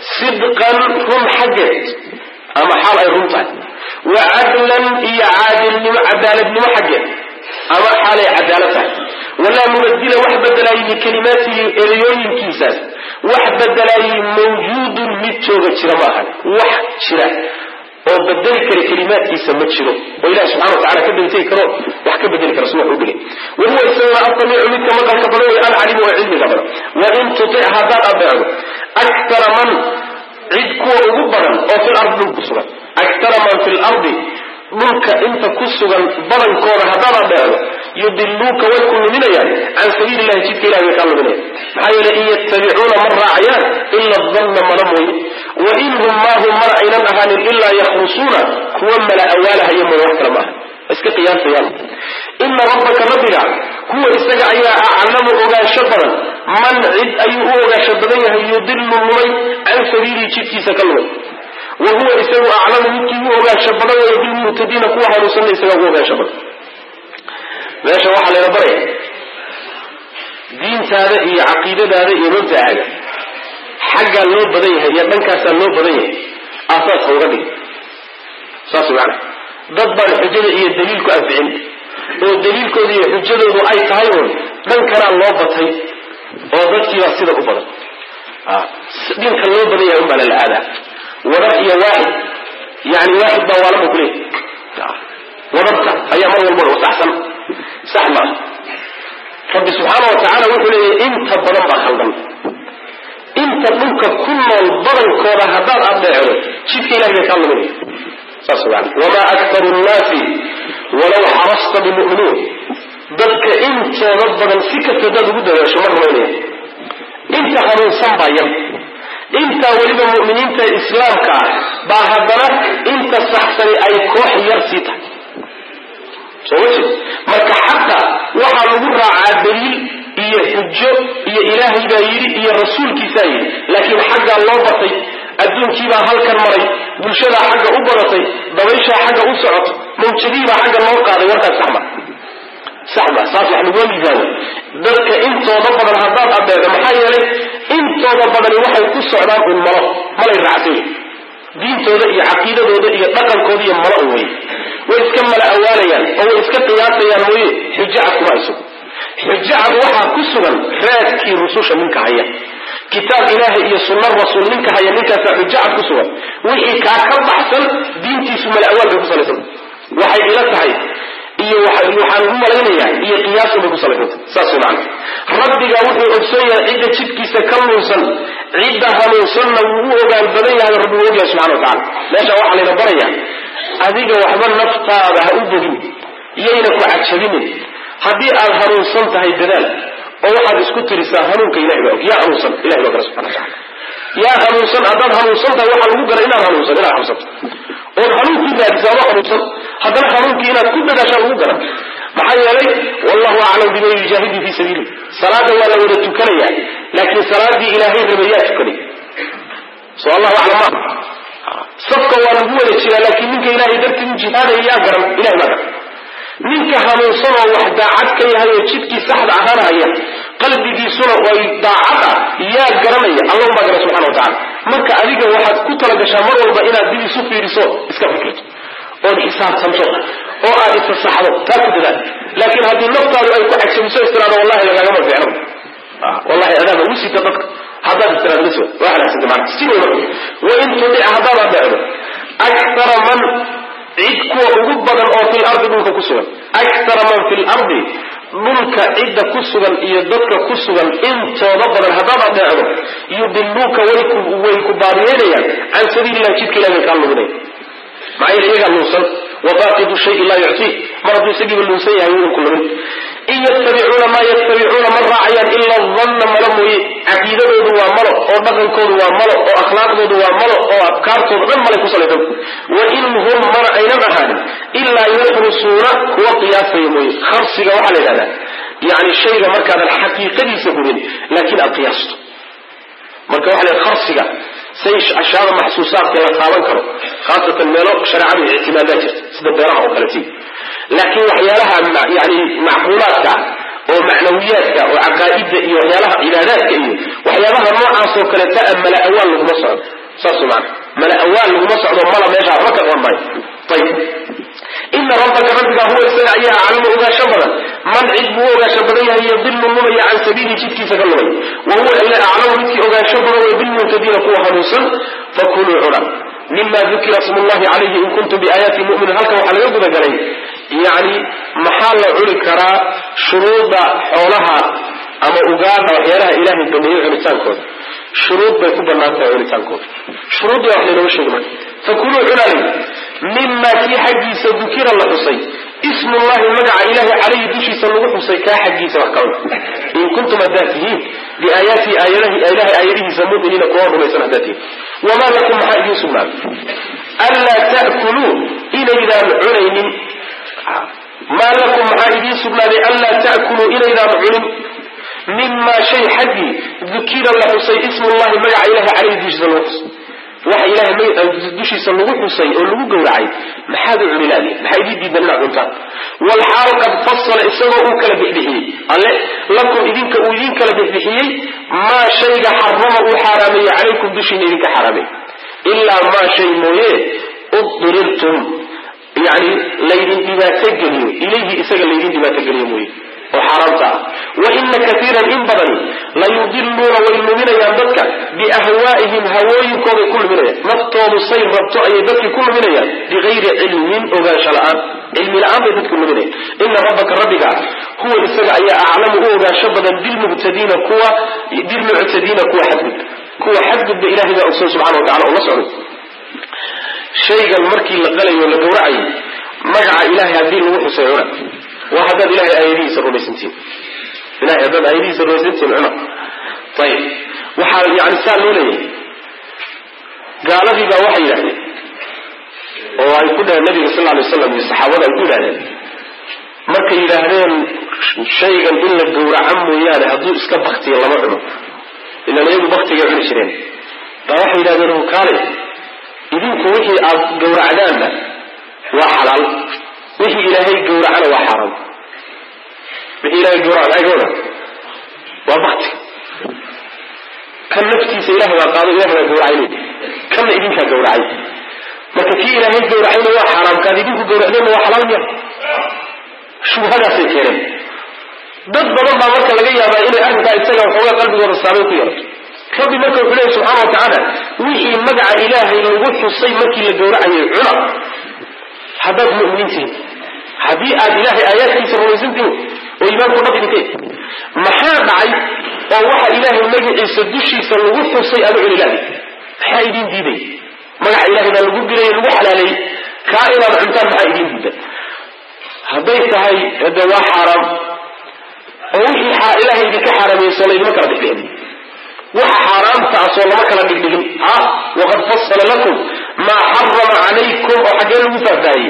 sidqan run xaggeed ama xaal ay run tahay wa cadlan iyo caadilnimo cadaaladnimo xaggeed ama xaalay cadaalad tahay walaa mubadila wax bedelaayay likalimaatihi ereyooyinkiisaas wax bedelaayay mawjuudun mid jooga jira ma ahan wax jira oo bedeli kara kalimaadkiisa ma jiro oo ilahi subxana wa tacala ka degtegi karo wax ka bedeli kara si wax u dhigay wahuwa isaguna asamiicu midka maqalka badan way alcalimu oo cilmiga badan wain tutic haddaad adeecdo aktara man cid kuwa ugu badan oo fil ardi dhulku sugan aktara man fi lardi dhulka inta ku sugan badankooda haddaad adeecdo yudiluuka way ku luminayaan can sabiili illahi jidka ilahi way kaa luminayaan maxaa yeele in yattabicuuna ma raacayaan ila danna mana mooye wa in hum maahum mana aynan ahaanin ilaa yakhrusuuna kuwa mala awaalahaya mooye wax kale maaha iska qiyaasayaan ina rabbaka rabbiga huwa isaga ayaa aclamu ogaansho badan man cid ayuu u ogaansho badan yahay yudilu lumay can sabiilihi jidkiisa ka lumay wa huwa isagu aclamu midkii u ogaansho badan wayo bilmuhtadiina kuwa hanuunsanna isaga ugu ogaansho badan meesha waxaa layna baraya diintaada iyo caqiidadaada iyo mabdacaaga xaggaa loo badan yahay iyo dhankaasaa loo badan yahay aasaaska uga dhig saas maana dad baan xujada iyo daliilku anficin oo daliilkooda iyo xujadoodu ay tahay uun dhankanaa loo batay oo dadkiibaa sida u badan dhinka loo badan yahay unbaa lala aadaa wadar iyo waaxid yani waaxid baa waalaba kuleey wadarta ayaa mar walba saxsan sax maaha rabbi subxaana wa tacaala wuxuu leeyahay inta badan baa khaldan inta dhulka ku nool badankooda haddaad adeecdo jidka ilahay bay kaa luminaya saas maana wamaa aktaru nnaasi walaw xarasta bimuminiin dadka intooda badan si kasta hadaad ugu dadaasho ma rumaynaya inta hanuunsan baa yar intaa weliba mu'miniinta islaamka ah baa haddana inta saxsani ay koox yar sii tahay soo ma jeed marka xaqa waxaa lagu raacaa daliil iyo xujo iyo ilaahay baa yidhi iyo rasuulkiisaa yidhi laakiin xaggaa loo batay adduunkiibaa halkan maray bulshadaa xagga u badatay dabayshaa xagga u socoto mawjadiibaa xagga loo qaaday warkaas saxma saxma saas wax laguma miisaamo dadka intooda badan haddaad adeedo maxaa yeelay intooda badani waxay ku socdaan un malo malay raacsan diintooda iyo caqiidadooda iyo dhaqankooda iyo malo un wey way iska mala awaalayaan oo way iska qiyaasayaan mooye xujo cad kuma hayso xujo cad waxaa ku sugan raadkii rususha ninka haya kitaab ilaahay iyo sunna rasuul ninka haya ninkaasaa xujo cad ku sugan wixii kaa ka baxsan diintiisu mala awaal bay ku salaysan waxay ila tahay iyo waxaan u malaynayaa iyo qiyaasun bay ku salaysanta saas way macana rabbiga wuxuu ogsoon yahay cidda jidkiisa ka luunsan cidda hanuunsanna wuu u ogaan badan yahay rabbi uu ogyahay subxana wa tacala meesha waxaa layna barayaa adiga waxba naftaada ha u bogin yayna ku cajabinin haddii aad hanuunsan tahay dadaal oo waxaad isku tirisaa hanuunka ilahi baa og yaa hanuunsan ilahi baa gara subxana wa tacala yaa hanuunsan haddaad hanuunsan tahay waxaa lagu gara inaad hanuunsan inaad xabsato ood hanuunkii raadisaa ma hanuunsan haddana hanuunkii inaad ku dadaashaa lagu garan maxaa yeelay wallahu aclam biman yujaahidu fii sabiili salaada waa la wada tukanaya laakiin salaadii ilaahay rabay yaa tukanay so allahu aclam ma safka waa lagu wada jiraa laakiin ninka ilahay dartii u jihaadaya yaa garan ilahay baa garan ninka hanuunsan oo wax daacad ka yahay oo jidkii saxda ahaanhaya qalbigiisuna ay daacad ah yaa garanaya allahum baa garan subxana wa tacala marka adiga waxaad ku talagashaa mar walba inaad dib isu fiiriso iska fikirto ood xisaabtanto oo aad isasaxdo taa ku dadaal laakiin haddii naftaadu ay ku cajabiso istiraado wallahi lagaagama fiicno wallahi adaaba ugu sita dadka haddaad istiraado bas waa halaagsanta maana si wey marka wain tudic haddaad adeecdo akthara man cid kuwa ugu badan oo fil ardi dhulka ku sugan akthara man fil ardi dhulka cidda ku sugan iyo dadka ku sugan intooda badan haddaad adeecdo yudiluuka way ku baadiyeynayaan can sabiililah jidka ilahi bay kaa luminaya maxaa yeele iyagaa luunsan wabaaqidu shayi laa yuctii mar hadduu isagiiba luunsan yahay wuun ku lumin in yattabicuuna maa yattabicuuna ma raacayaan ila danna malo mooye caqiidadoodu waa malo oo dhaqankoodu waa malo oo akhlaaqdoodu waa malo oo afkaartooda dhan malay ku salaysan wa in hum mana aynan ahaanin ilaa yaxrusuuna kuwa qiyaasaya mooye kharsiga waxaa la yidhahdaa yani shayga markaadan xaqiiqadiisa hubin laakiin aad qiyaasto marka waxa la kharsiga say ashyaada maxsuusaadka la taaban karo khaasatan meelo shareecadu ictimaadaa jirta sida beeraha oo kaleti laakiin waxyaalaha yani macquulaadka oo macnawiyaadka oo caqaa'ida iyo waxyaalaha cibaadaadka iyo waxyaabaha noocaasoo kaleeta a mala awaan laguma socdo saas maana mala awaan laguma socdo mala meesha waxba ka qaban maayo ayib ina rabbaka rabbiga huwa isaga ayaa aclamu ogaasho badan man cid buu u ogaasho badan yahay yadilu lumaya can sabiili jidkiisa ka lumay wa huwa ila aclamu midkii ogaasho badan way bilmuhtadiina kuwa hanuunsan fakuluu cuna mima dukira smu llahi calayhi in kuntum biaayaati muminin halkan waxaa laga gudagalay yani maxaa la cuni karaa shuruuda xoolaha ama ugaadha waxyaalaha ilaahay baneeyey cunitaankooda shuruud bay ku banaan tahay cunitaankooda shuruuddii wax laynooga sheegi marka fakuluu cunalay mima kii xaggiisa dukira la xusay ismullahi magaca ilahay calayhi dushiisa lagu xusay kaa xaggiisa wax kawada in kuntum haddaad tihiin biaayaati ilahay aayadihiisa muminiina kuwa rumaysan haddaad tihiin wamaa lakum maxaa idiin sugnaaday anlaa ta'kuluu inaydaan cunaynin maa lakum maxaa idiin sugnaaday anlaa ta'kuluu inaydaan cunin mimaa shay xaggii dukira la xusay ismullahi magaca ilahay calayhi dushiisa lagu xusay waxa ilahay dushiisa lagu xusay oo lagu gowracay maxaad u cuni laadi maxaa idii diidan inaad cuntaan walxaal qad fasala isagoo uu kala bixbixiyey alle lakum idinka uu idin kala bixbixiyey maa shayga xarama uu xaaraameeyey calaykum dushiina idinka xaaraamey ilaa maa shay mooye uddirirtum yani laydin dhibaato geliyo ilayhi isaga laydin dhibaato geliyo mooye oo xaaraamta ah wa ina kaiiran in badani la yudiluuna way luminayaan dadka biahwaa'ihim hawooyinkooday ku luminayaan naftoodu say rabto ayay dadkii ku luminayaan bigayri cilmin ogaansho la-aan cilmi la-aan bay dadku luminayaan ina rabbaka rabbiga huwa isaga ayaa aclamu u ogaansho badan bilmuctadiina kuwa bilmuctadiina kuwa xadgudba kuwa xadgudba ilahay baa ogsoon subxana wa tacala oo la socday shaygan markii la qalayo la gawracayo magaca ilahay haddii lagu xusay cuna waa haddaad ilahay aayadihiisa rumaysantiin ilahay haddaad aayadihiisa rumaysantiin cuna ayib waxaa yani saa loo leeyahay gaaladii baa waxay yidhahdeen oo ay ku dhaheen nabiga sal alay slam iyo saxaabada ay ku yidhahdeen markay yidhaahdeen shaygan in la gawraca mooyaane hadduu iska baktiyo lama cuno ilaan iyagu baktigay cuni jireen baa waxay yidhahdeen kaalay idinku wixii aad gawracdaanna waa xalaal wixii ilaahay gawracana waa xaaraam wixii ilahay gawraca maxay ka wada waa bakti kan naftiisa ilahay baa qaado ilahay baa gawracay kanna idinkaa gawracay marka kii ilaahay gawracayna waa xaaraam kaad idinku gawracdeenna waa xalaal miya shubhadaasay keeneen dad badan baa marka laga yaabaa inay arrinkaa isaga waxoogaa qalbigooda saameyn ku yeelato rabbi marka wuxuu leeyahy subxana wa tacaala wixii magaca ilaahay lagu xusay markii la gawracayay cuna haddaad mu'miniin tihin haddii aad ilaahay aayaadkiisa rumaysan tihin oo iimaanku dhab idinka maxaa dhacay oo waxa ilaahay magaciisa dushiisa lagu xusay aada cuni laadi maxaa idiin diiday magaca ilahay baa lagu dilay lagu xalaaleeyey kaa inaad cuntaan maxaa idiin diida hadday tahay hade waa xaaraam oo wixii ilahay idinka xaaraameyso laydima kala dhigdhigin waxa xaaraamtaasoo lama kala dhigdhigin ha waqad fasala lakum maa xarama calaykum oo xaggee lagu faahfaahiyey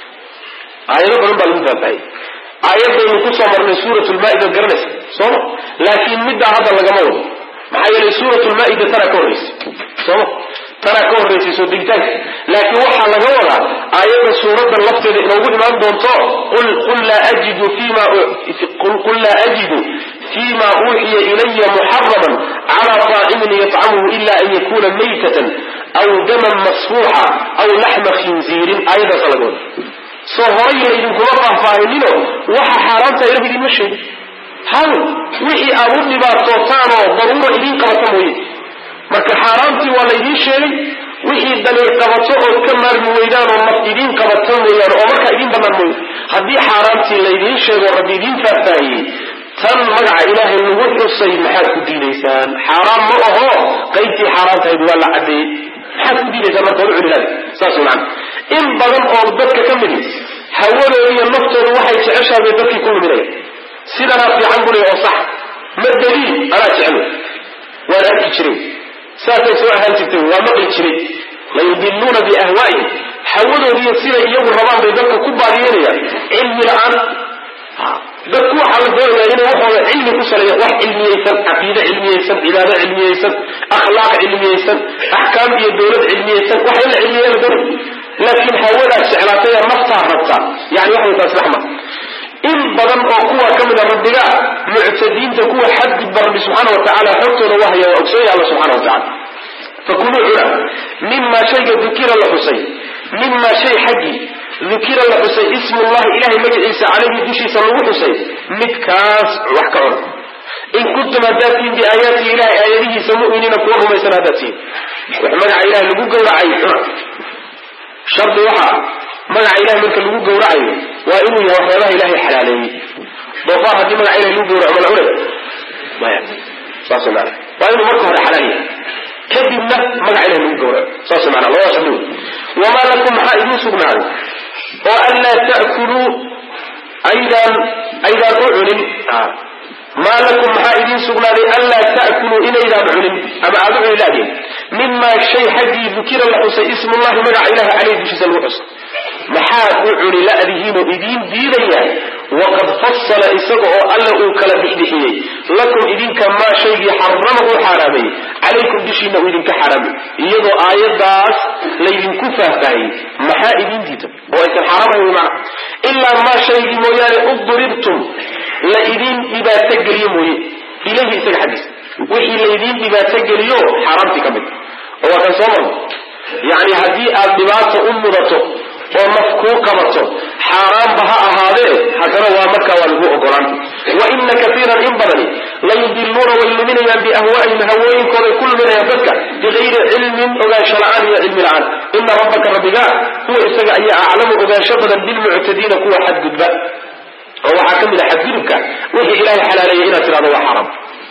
aayado badan baa lagu faahfaahiyey aayadaynu kusoo marnay suurat lmaa'ida garanaysa sooma laakiin middaa hadda lagama wado maxaa yeelay suurat lmaa'ida tanaa ka horraysay sooma tanaa ka horraysay soo degitaanka laakiin waxaa laga wadaa aayadda suuradda lafteeda inoogu imaan doonto qul laa ajidu fima qul laa ajidu fima uuxiya ilaya muxaraman cala طaacimin yطcamuhu ila an yakuna maytatan aw daman masfuuxa aw laxma khinziirin aayaddaasa laga wada soo horay laydinkuma faahfaahinino waxa xaaraamta ilah idinma sheegin haw wixii aad u dhibaatootaanoo daruura idiin qabata mooye marka xaaraamtii waa laydiin sheegay wixii daliil qabato ood ka maarmi weydaan oo naf idiin qabata mooyaane oo markaa idiin bannaan mooye haddii xaaraamtii laydiin sheego rabbi idiin faahfaahiyey tan magaca ilaahay lagu xusay maxaad ku diidaysaan xaaraam ma aho qaybtii xaaraamtahayd waa la caddeeyey maxaad ku diidaysaan marka wada cunilaada saas macana in badan oo dadka ka midi hawadooda iyo naftooda waxay jeceshahay bay dadkii ku luminaya sidanaa fiican bule oo sax ma daliil anaa jecel waan arki jiray saasay soo ahaan jirtay waa maqli jiray layudiluuna biahwaa'ihim hawadoodiiyo siday iyagu rabaan bay dadka ku baadiyenayaan cilmi la-aan dadku waxaa la doonaya inay waxooda cilmi ku saleeya wax cilmiyeysan caqiide cilmiyeysan cibaado cilmiyeysan akhlaaq cilmiyeysan axkaam iyo dawlad cilmiyeysan wax in la cilmiyeya la doonay laakiin hawadaad jeclaatay ee naftaa rabtaa yani waxay taas raxma in badan oo kuwa ka mida rabbiga muctadiinta kuwa xadgudba rabbi subxaana wa tacaala xogtooda waa haya waa ogsoonaya alla subxana wa tacala fakuluu cuna mima shayga dukira la xusay mima shay xaggii dukira la xusay ismullahi ilahay magaciisa calayhi dushiisa lagu xusay midkaas wax ka cuna in kuntum haddaad tihin biaayaati ilahay aayadihiisa mu'miniina kuwa rumaysan haddaad tihin wax magaca ilahay lagu gowracay cuna shardi waxaa magaca ilahay marka lagu gowracayo waa inuu yahay waxyaabaha ilahay xalaaleeyey doofaar haddii magaca ilahay lagu gowraco ma la cunay maya saas maana waa inuu marka hore xalaal yahay kadibna magaca ilahay lagu gowraco saas maana labada shardi wey wamaa lakum maxaa idiin sugnaaday oo anlaa ta'kuluu aydaan aydaan u cunin maa lakum maxaa idiin sugnaaday anlaa ta'kuluu inaydaan cunin ama aada u cuni laadiin mimaa shay xaggii dukira la xusay ismullahi magaca ilahi caleyhi dushiisa lagu xusay maxaad u cuni la'dihiinoo idiin diidaya waqad fasala isaga oo alla uu kala bixbixiyey lakum idinka maa shaygii xarama uu xaaraameeyey calaykum dushiina uu idinka xaaraamay iyadoo aayadaas laydinku faahfaahiyey maxaa idiin diida oo aysan xaaraamayn wy macna ilaa maa shaygii mooyaane udribtum la idiin dhibaato geliyo mooye ilayhi isaga xaggiisa wixii laydiin dhibaato geliyo xaaraamtii ka mid oo waa kan soo marno yacni haddii aad dhibaato u mudato oo naf kuu qabato xaaraanba ha ahaadee haddana waa markaa waa lagu ogolaan wa ina kaiiran in badani layudiluuna way luminayaan biahwaa'ihim hawooyinkooday ku luminayaan dadka bigayri cilmin ogaansho la-aan iyo cilmi la-aan ina rabbaka rabbiga huwa isaga ayaa aclamu ogaansho badan bilmuctadiina kuwa xadgudba oo waxaa ka mid a xadgudubka wixii ilaahay xalaaleeyay inaad tidhahdo waa xaaraam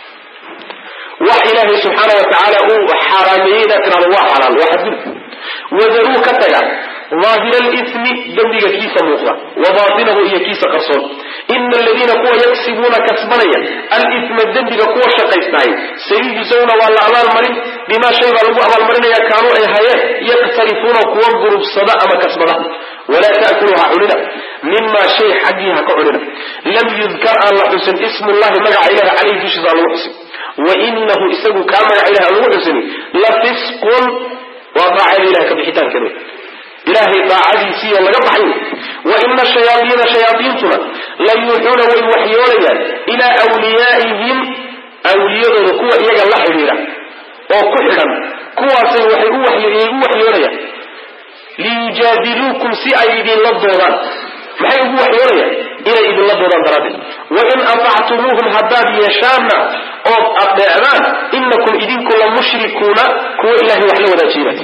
wax ilaahay subxaana wa tacaala uu xaaraameeyey inaad tidhahdo waa xalaal waa xadgudub wadaruu ka taga daahira alismi dembiga kiisa muuqda wa baatinahu iyo kiisa qarsoon ina aladiina kuwa yagsibuuna kasbanaya alisma dembiga kuwa shaqaystahay sayujsawna waa la abaalmarin bimaa shay baa lagu abaalmarinaya kaanuu ay hayeen yaktarifuuna kuwa gurubsada ama kasbada walaa taakulu ha cunina mima shay xaggii ha ka cunina lam yudkar aan la xusin ismullahi magaca ilahi caleyhi dushiisa aan lagu xusin wainahu isagu kaa magaca ilahi aan lagu xusini la fisqun waa daacada ilahay ka bixitaankeeda ilaahay daacadiisiiyo laga baxay wa ina shayaaiina shayaaiintuna la yuuxuuna way waxyoonayaan ilaa wliyaa'ihim awliyadooda kuwa iyaga la xidhiidha oo ku xidhan kuwaasay waxay u waxyoonayaan liyujaadiluukum si ay idinla doodaan maxay ugu waxyoonayaan inay idinla doodaan daraaddeed wain atactumuuhum haddaad yeeshaanna ood adeecdaan inakum idinku la mushrikuuna kuwa ilahay wax la wadaajiinay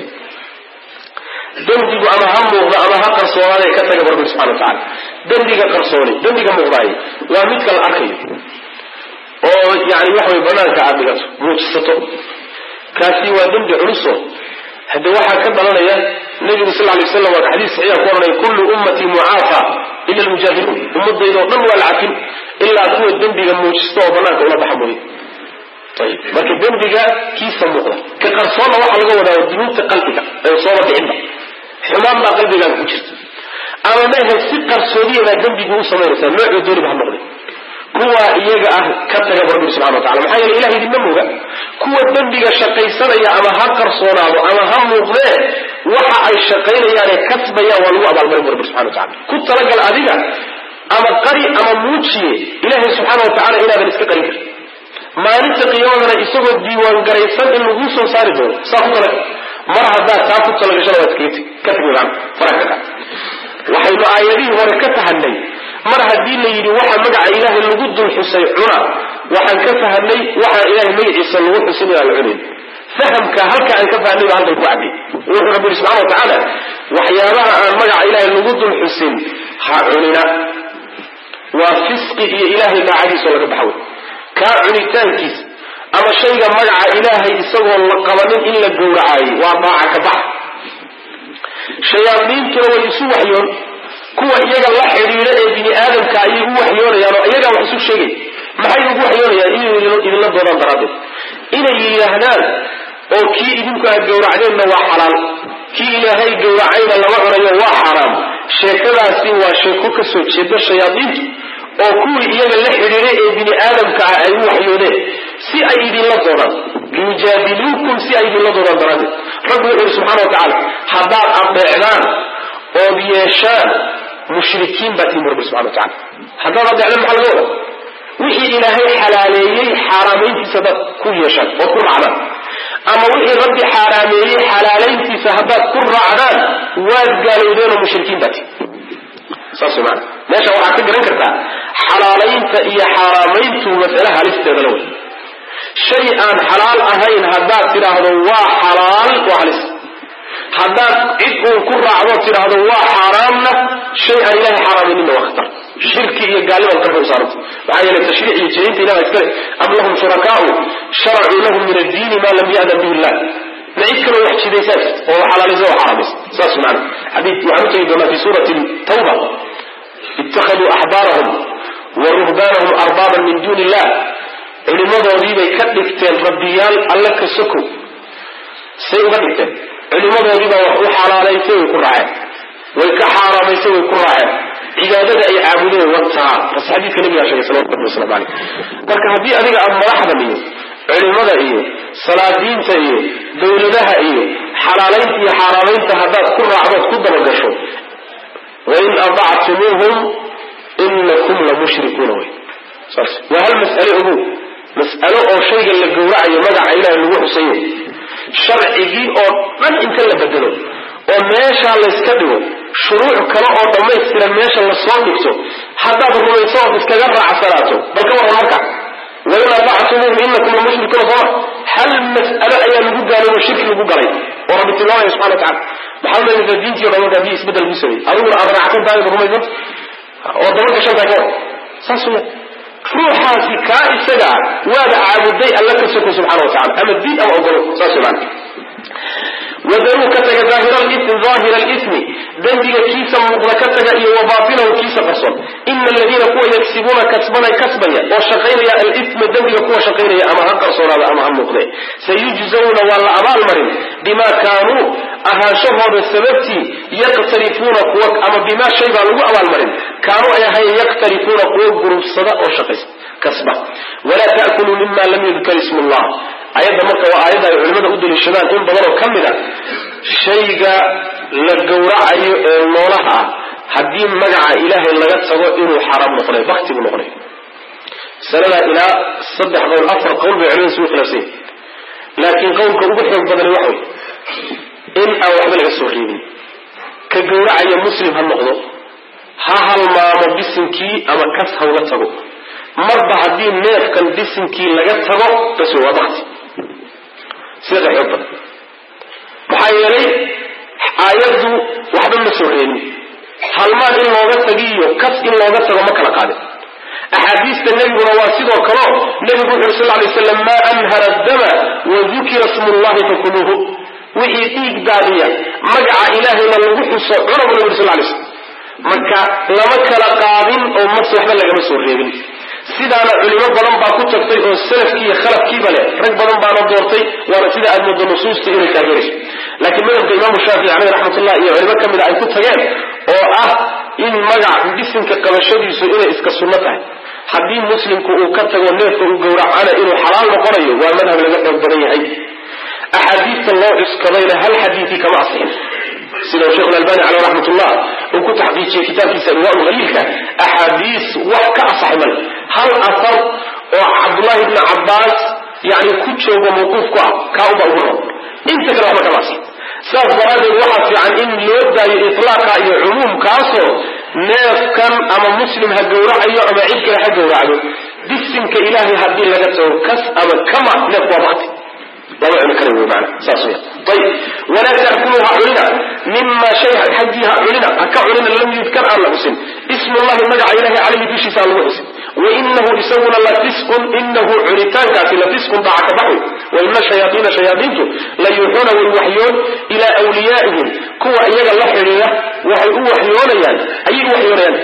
dembigu ama ha muuqda ama ha qarsoonaadee ka taga rabbi subxana wa tacala dembiga qarsooni dembiga muuqdaay waa midka la arkayo oo yani waxa way banaanka aad dhigato muujisato kaasi waa dembi culuso hadde waxaa ka dhalanaya nabigu sal lay slam waa xadiis saxiixa ku ohanaya kullu ummatii mucaafa ila almujaahiruun ummadayda oo dhan waa la cafin ilaa kuwa dembiga muujista oo banaanka ula baxa mooye ayib marka dembiga kiisa muuqda ka qarsoonna waxaa laga wadaa dunuubta qalbiga ee sooba dhicinba xumaan baa qalbigaaga ku jirta ama mehe si qarsoodiyabaa dembigu u samaynaysaa noocuu dooniba ha noqday kuwa iyaga ah ka taga rabbi subxana wa tacala maxaa yeele ilaha idinma mooga kuwa dembiga shaqaysanaya ama ha qarsoonaado ama ha muuqdee waxa ay shaqaynayaane kasbayaan waa lagu abaalmarin bu rabbi subxana wa tacala ku talagal adiga ama qari ama muujiye ilaahay subxaana wa tacala inaadan iska qarin karin maalinta qiyaamadana isagoo diiwaan garaysan in laguu soo saari doono saa ku talagal mar haddaad taa ku talagashada waad iskaga tegi ka tegi maan faraha ka waxaynu aayadihii hore ka fahanay mar haddii la yidhi waxa magaca ilaahay lagu dul xusay cuna waxaan ka fahanay waxaa ilahay magaciisa lagu xusin inaan la cunayn fahamka halka aan ka fahanay baa halkan ku cadday wuxuu rabbi yidhi subxana wa tacaala waxyaabaha aan magaca ilaahay lagu dul xusin ha cunina waa fisqi iyo ilaahay daacadiisoo laga baxa wey kaa cunitaankiisa ama shayga magaca ilaahay isagoo la qabanin in la gowracaayey waa daaca ka bax shayaadiintuna way isu waxyoon kuwa iyaga la xidhiidha ee bini aadamka ayay u waxyoonayaan oo iyagaa wax isu sheegay maxay ugu waxyoonayaan inay idinla doodaan daraaddeed inay yidhaahdaan oo kii idinku aad gowracdeenna waa xalaal kii ilaahay gowracayna lama cunayo waa xaaraam sheekadaasi waa sheeko ka soo jeeda shayaadiintu oo kuwii iyaga la xidhiidhay ee bini aadamka ah ay u waxyoodeen si ay idinla doodaan liyujaadiluukum si ay idinla doodaan daraaddeed rabbi wuxu yidhi subxana wa tacaala haddaad adeecdaan ood yeeshaan mushrikiin baa tihin bu rabbi subxana wa tacala haddaad adeecdaan maxaa laga wadaa wixii ilaahay xalaaleeyey xaaraamayntiisa haddaad ku yeeshaan ood ku raacdaan ama wixii rabbi xaaraameeyey xalaalayntiisa haddaad ku raacdaan waad gaalowdeenoo mushrikiin baa tihin saas maana meesha waxaad ka garan kartaa xalaalaynta iyo xaaraamayntu masale halisteeda la wey shay aan xalaal ahayn haddaad tidhaahdo waa xalaal waa halis haddaad cid uun ku raacdo tidhaahdo waa xaaraamna shay aan ilahay xaaraamayninna waa khatar shirki iyo gaalnimaad karka u saaranta maxaa yeele tashriic iyo jerinta ilaha iskale am lahum shurakaau sharacuu lahum min addiini ma lam ya'dan bihi illah ma cid kaloo wax jidaysaa oo xalaalaysa oo xaraamaysa saas maana xadiid waxaan u tegi doonaa fi suurati tawba ittakhaduu axbaarahum wa ruhbaanahum arbaaban min duuni illah culimadoodiibay ka dhigteen rabbiyaal alle ka sokow say uga dhigteen culimadoodiibaa wax u xalaalaysay way ku raaceen way ka xaaraamaysay way ku raaceen cibaadada ay caabudeen wataa bas xadiidka nabigaa sheegay salawatu rabbi waslamu caleyh marka haddii adiga aad madaxdan iyo culimada iyo salaadiinta iyo dawladaha iyo xalaalaynta iyo xaaraamaynta haddaad ku raacdood ku dabagasho wain adactumuuhum inakum la mushrikuuna wey saas waa hal mas'ale ogow mas'alo oo shayga la gowracayo magaca ilaah lagu xusayo sharcigii oo dhan inta la bedelo oo meeshaa layska dhigo shuruuc kale oo dhammaystiran meesha lasoo dhigto haddaad rumayso ood iskaga raacsanaato bal ka waran marka wain aطactumuuhum inakum lamushrikuuna sooma hal mas'alo ayaa lagu gaaloobo shirki lagu galay oo rabbi tilmaamaya subxana wa tacala maxaa umaynaysaa diintii o dhan marka haddii isbeddel lagu sameeyey adiguna aad raacsan tahay ad rumaysanta oo daba gashan tahay ka war saas weya ruuxaasi kaa isaga ah waaba caabuday alla ka soko subxana wa tacala ama diin ama ogolo saas wey maana wadaruu ka taga daahira alismi dembiga kiisa muuqda ka taga iyo wa baatilahu kiisa qarson ina aladiina kuwa yagsibuuna kasbana kasbaya oo shaqaynaya alisma dembiga kuwa shaqaynaya ama ha qarsoonaada ama ha muuqde sayujzawna waa la abaalmarin bima kaanuu ahaanshahooda sababtii yaqtarifuuna kuwa ama bimaa shay baa lagu abaalmarin kaanuu ay ahayen yaqtarifuuna kuwa gurubsada oo shaqaysa kasba walaa ta'kuluu mima lam yudkar ismu llah ayadda marka waa aayadda ay culimmada u daliishadaan in badanoo ka mid a shayga la gowracayo ee noolaha ah haddii magaca ilaahay laga tago inuu xaraam noqonay bakti buu noqonay sanada ilaa saddex qowl afar qowl bay culimada isugu khilaafsan yihin laakiin qowlka ugu xoog badani waxa wey in aan waxba laga soo reebin ka gowracaya muslim ha noqdo ha halmaamo bisinkii ama kas hawla tago marba haddii neefkan bisinkii laga tago bas wey waa bakti sida xoog badan maxaa yeelay aayaddu waxba ma soo reebin halmaan in looga tagiyo kas in looga tago ma kala qaadin axaadiista nebiguna waa sidoo kaleo nebigu wuxu uri sal lay slam maa anhara dama wa dukira smu llahi fakuluuhu wixii dhiig daadiya magaca ilaahayna lagu xuso cuna bu nebi uri sal lay slam marka lama kala qaadin oo mas waxba lagama soo reebin sidaana culimo badan baa ku tagtay oo salafkii iyo khalafkiiba leh rag badan baana doortay waana sida aad moodo nusuusta inay taageerayso laakiin madhabka imaamu shaafici caleyh raxmatullah iyo culimo ka mida ay ku tageen oo ah in magac bisinka qabashadiisu inay iska sunno tahay haddii muslimku uu ka tago neefka uu gowracana inuu xalaal noqonayo waa madhab laga xoog badan yahay axaadiista loo cuskadayna hal xadiidii kama asixin sida sheekh albani caleyh raxmatullah uu ku taxqiijiyey kitaabkiisa irwaa haliilka axaadiis wax ka asaxay male hal asar oo cabdullahi ibni cabbaas yani ku joogo mawquuf ku ah kaa unbaa ugu ron inta kale waxba kama asixin saas daraaddeed waxaa fiican in loo daayo itlaaqa iyo cumuumkaasoo neefkan ama muslim ha gowracayo ama cid kale ha gowracdo bisimka ilaahay haddii laga tago kas ama kama neef waa bakti lama cuni kara wey maana saas weya ayib walaa ta'kuluu ha cunina mima shay xaggii ha cunina ha ka cunina lam yudkar aan la xusin ismu llahi magaca ilahay calayhi dushiisa aan lagu xusin wainahu isaguna lafisqun inahu cunitaankaasi lafisqun daca ka baxwi waina shayaaiina shayaaiintu la yuuxuuna way waxyoon ilaa wliyaa'ihim kuwa iyaga la xidhiira waxay u waxyoonayaan ayay u waxyoonayaan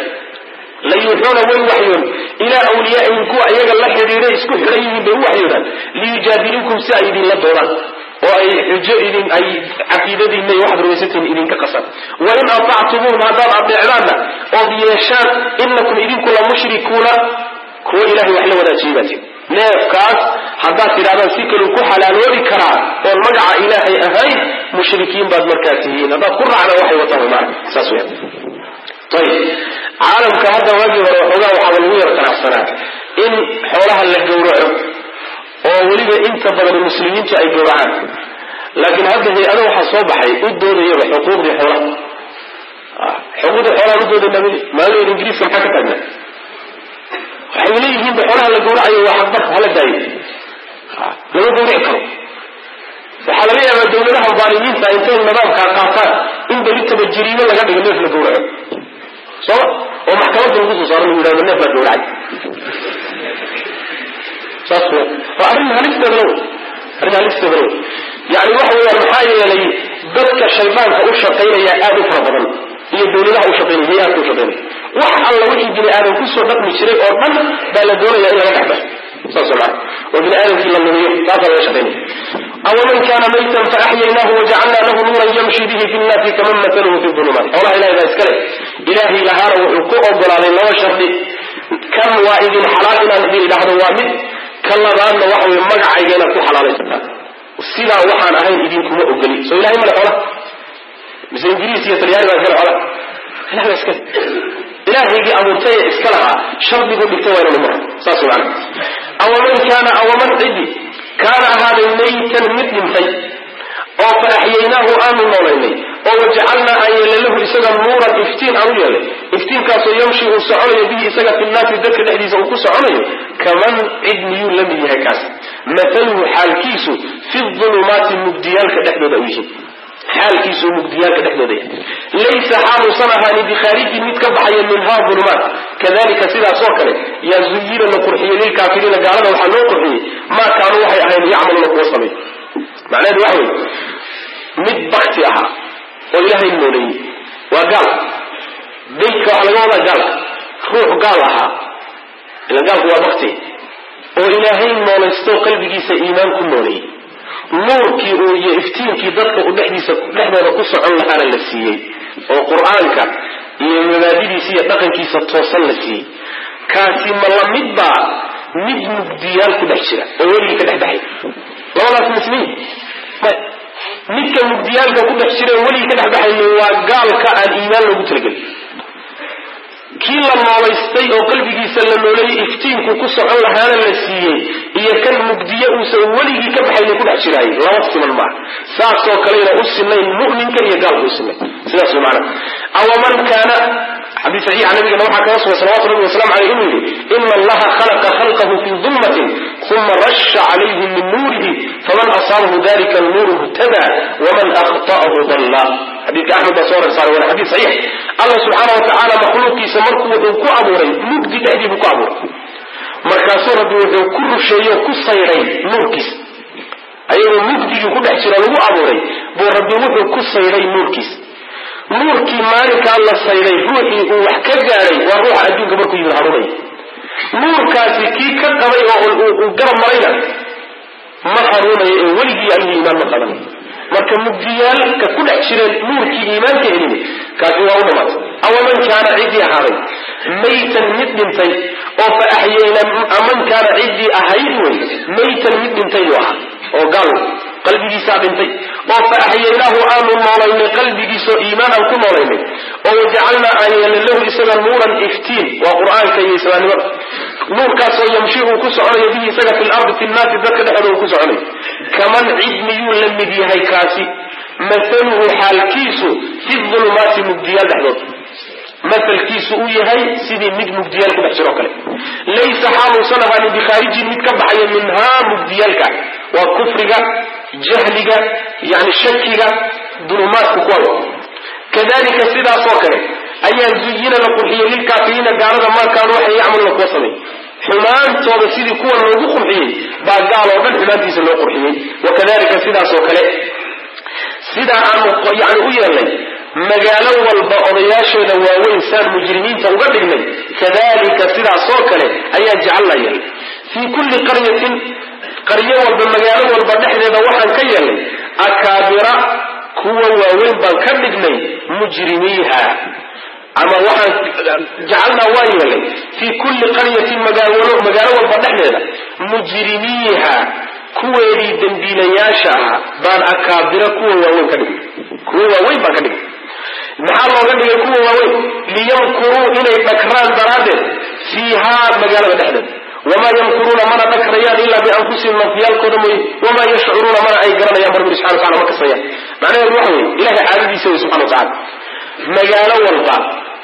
la yuuxuuna way waxyoon ilaa wliyaa'ihim kuwa iyaga la xidhiiray isku xidhan yihiin bay u waxyoodaan liyujaadiluukum si ay idinla doonaan oo ay xujo idin ay caqiidadiinna iyo waxaad rumaysantihiin idinka qasan wain atactumuuhum haddaad adeecdaanna ood yeeshaan inakum idinku la mushrikuuna kuwa ilahay wax la wadaajiyay baatiin neefkaas haddaad tidhahdaan si kaluu ku xalaaloobi karaa oon magaca ilaahay ahayn mushrikiin baad markaa tihiin haddaad ku raacdaan waxay wataan maana saas weya ayib caalamka hadda waagii hore waxoogaa waxaaba lagu yar qanacsanaa in xoolaha la gowraco oo weliba inta badan muslimiintu ay gowracaan laakiin hadda hay-ada waxaa soo baxay u doodayaba xuquuqdii xoolaha xuquuqdii xoolaha u doodayna maalin ingiriiska maxaa ka taagna waxay leeyihiinba xoolaha la gowracayo waa xaqbar hala daayo lama gowrici karo waxaa laga yaabaa dawladaha daalimiinta intay nidaamkaa qaataan in belitaba jiriimo laga dhigo neef la gowraco sooma oo maxkamadda lagu soo saaro lagu yidhahdo neef baa gowracay saas w waa arrin halisteedana wey arrin halisteedana wey yani waxa weeyaan maxaa yeelay dadka shaydaanka u shaqaynaya aad u fara badan iyo dawladaha u shaqaynaya hay-aadka u shaqaynaya wax alla wixii bini aadam kusoo dhaqmi jiray oo dhan baa la doonaya in laga dhexbaxo saas maa oo bini aadamkii la lumiyo taasaa laga shaqaynaya awaman kana maytan faaxyaynaahu wajacalna lahu nuuran yamshi bihi fi nnaasi kaman mataluhu fi ulumaat xoolaha ilahay baa iskale ilaahay lahaana wuxuu ku ogolaaday laba shardi kan waa idin xalaal inaan idin idhaahdo waa mid ka labaadna waxa wey magacayga inaad ku xalaalaysataan sidaa waxaan ahayn idinkuma ogoli soo ilahay male xoolaha mise ingiriis iyo talyaani baa iskale xoolaha ilahay baa iskale ilaahaygii abuurtay ee iska lahaa shardigu dhigtay waa inanu mara saas maana awaman kaana awaman cidi kaana ahaaday maytan mid dhintay oo fa axyaynaahu aanu noolaynay oo wajacalnaa aan yeelay lahu isaga nuuran iftiin aan u yeelay iftiinkaasoo yamshi uu soconayo bihi isaga fi nnaasi dadka dhexdiisa uu ku soconayo kaman cid miyuu la mid yahay kaas mathaluhu xaalkiisu fi ulumaati mugdiyaalka dhexdooda u yihiin xaalkiisu mugdiyaalka dhexdooda yahay laysa xaaluusan ahaanin bikhaarijin mid ka baxaya minhaa ulumaat kadalika sidaas oo kale yaa zuyina la qurxiyey lilkaafiriina gaalada waxaa loo qurxiyey maa kaanuu waxay ahayn yacmaluuna kuwa sameey macnaheedu waxa wey mid bakti ahaa oo ilaahay nooleeyey waa gaal daydka waxaa laga wadaa gaalka ruux gaal ahaa ila gaalku waa bakti oo ilaahay noolaysto qalbigiisa iimaan ku nooleeyey nuurkii uu iyo iftiinkii dadka u dhexdiisa dhexdooda ku socon lahaana la siiyey oo qur-aanka iyo mabaadidiisa iyo dhaqankiisa toosan la siiyey kaasi ma la mid baa mid mugdiyaal ku dhex jira oo weligii ka dhex baxay labadaas misliin may midka mugdiyaalka ku dhex jira oo weligii ka dhex baxayni waa gaalka aan iimaan loogu talagelin kii la noolaystay oo qalbigiisa la nooleeyey iftiinku ku socon lahaana la siiyey iyo kan mugdiye uusan weligii ka baxayni ku dhex jiraayay laba siman maaha saasoo kaleyna u sinayn mu'minka iyo gaalka u sinayn sidaas way maana awaman kaana xadiis saxiixa nabigana waxaa kaga sugan salawatu rabbi waslamu caleyh inuu yidhi ina allaha khalaqa khalqahu fii dulmatin uma rasha calayhi min nuurihi faman asaabahu dalika nuuru htada waman akhta'ahu dalla xadiidka axmed baa soo rersaaray waana xadiis saxiix allah subxaana wa tacaala makhluuqiisa markuu wuxuu ku abuuray mugdi dhexdii buu ku abuuray markaasuu rabbi wuxuu ku rusheeyo ku sayray nuurkiisa ayagoo mugdigii ku dhex jiro lagu abuuray buu rabbi wuxuu ku sayray nuurkiisa nuurkii maalinkaa la sayday ruuxii uu wax ka gaadhay waa ruuxa adduunka markuu yimid harunay nuurkaasi kii ka qabay oo uu garab marayna ma hanuunayo ee weligii ayuu iimaan ma qaban marka mugdiyaalka ku dhex jireen nuurkii iimaanka helin kaasi waa u dhamaatay awaman kaana ciddii ahaaday maytan mid dhintay oo fa axyayna aman kaana ciddii ahayd wey maytan mid dhintay buu ahaa oo gaal qalbigiisaa dhintay oo fa axyaynaahu aanu noolaynay qalbigiisoo iimaan aan ku noolaynay oo wajacalnaa aan yeelnay lahu isaga nuuran iftiin waa qur-aanka iyo islaamnimada nuurkaasoo yamshi uu ku soconayo bihi isaga fi lardi fi nnaasi dadka dhexooda uu ku soconayo kaman cid miyuu la mid yahay kaasi mathaluhu xaalkiisu fi dulumaati mugdiyaal dhexdood masalkiisu uu yahay sidii mid mugdiyaal ku dhex jiroo kale laysa xaaluusan ahaanin bikhaarijin mid ka baxaya minhaa mugdiyaalka waa kufriga jahliga yani shakiga dulumaadku kuwa kadalika sidaasoo kale ayaa zuyina la qurxiyey lilkaafiriina gaalada maakaan waxay yacmaluna kuwa samey xumaantooda sidii kuwa loogu qurxiyey baa gaal oo dhan xumaantiisa loo qurxiyey wakadalika sidaasoo kale sidaa aanu yani u yeelnay magaalo walba odayaasheeda waaweyn saan mujrimiinta uga dhignay kadalika sidaasoo kale ayaa jecalnaa yeelnay fii kulli qaryatin qaryo walba magaalo walba dhexdeeda waxaan ka yeelnay akaabira kuwa waaweyn baan ka dhignay mujrimiiha ama waxaan jacalnaa waan yeelnay fii kulli qaryatin magaalo magaalo walba dhexdeeda mujrimiiha kuweedii dembiilayaasha ahaa baan akaabira kuwa waaweyn ka dhignay kuwa waaweyn baan ka dhignay maxaa looga dhigay kuwa waaweyn liyamkuruu inay dhakraan daraaddeed fiihaa magaalada dhexdeeda wamaa yamkuruuna mana dhakrayaan ilaa bianfusihim nafyaalkooda mooye wamaa yashcuruuna mana ay garanayaan barbiri subxana watacala ma kasayaan macnaheedu waxa weye ilahay caadadiisa wey subxana watacala magaalo walba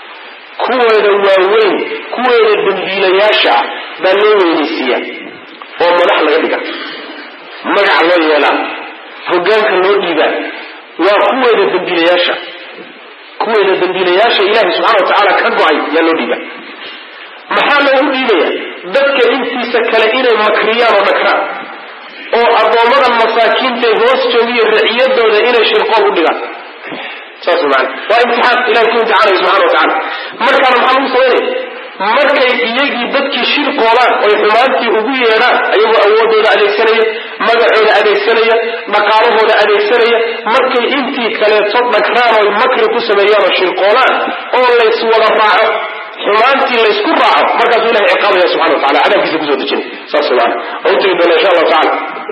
kuweeda waaweyn kuweeda dembiilayaasha ah baa loo weynaysiiyaa oo madax laga dhiga magaca loo yeelaa hogaanka loo dhiibaa waa kuweeda dembiilayaasha kuweeda dembiilayaasha ilaahay subxana watacaala ka go-ay yaa loo dhiibaa maxaa loogu dhiibaya dadka intiisa kale inay makriyaan oo dhakraan oo addoommada masaakiintae hoos joogiyo raciyadooda inay shirqool u dhigaan saas maana waa imtixaan ilahay ku imtixaanaya subxana wa tacala markaana maxaa lagu samaynaya markay iyagii dadkii shirqoodaan oy xumaantii ugu yeedhaan ayagoo awoodooda adeegsanaya magacooda adeegsanaya dhaqaalahooda adeegsanaya markay intii kaleeto dhagraan oy makri ku sameeyaan oo shirqoodaan oo lays wada raaco xumaantii laysku raaco markaasuu ilahay ciqaabaya subxana wa tacala cadaabkiisa kusoo dejinay saas maana oo u tegi doona insha allahu tacala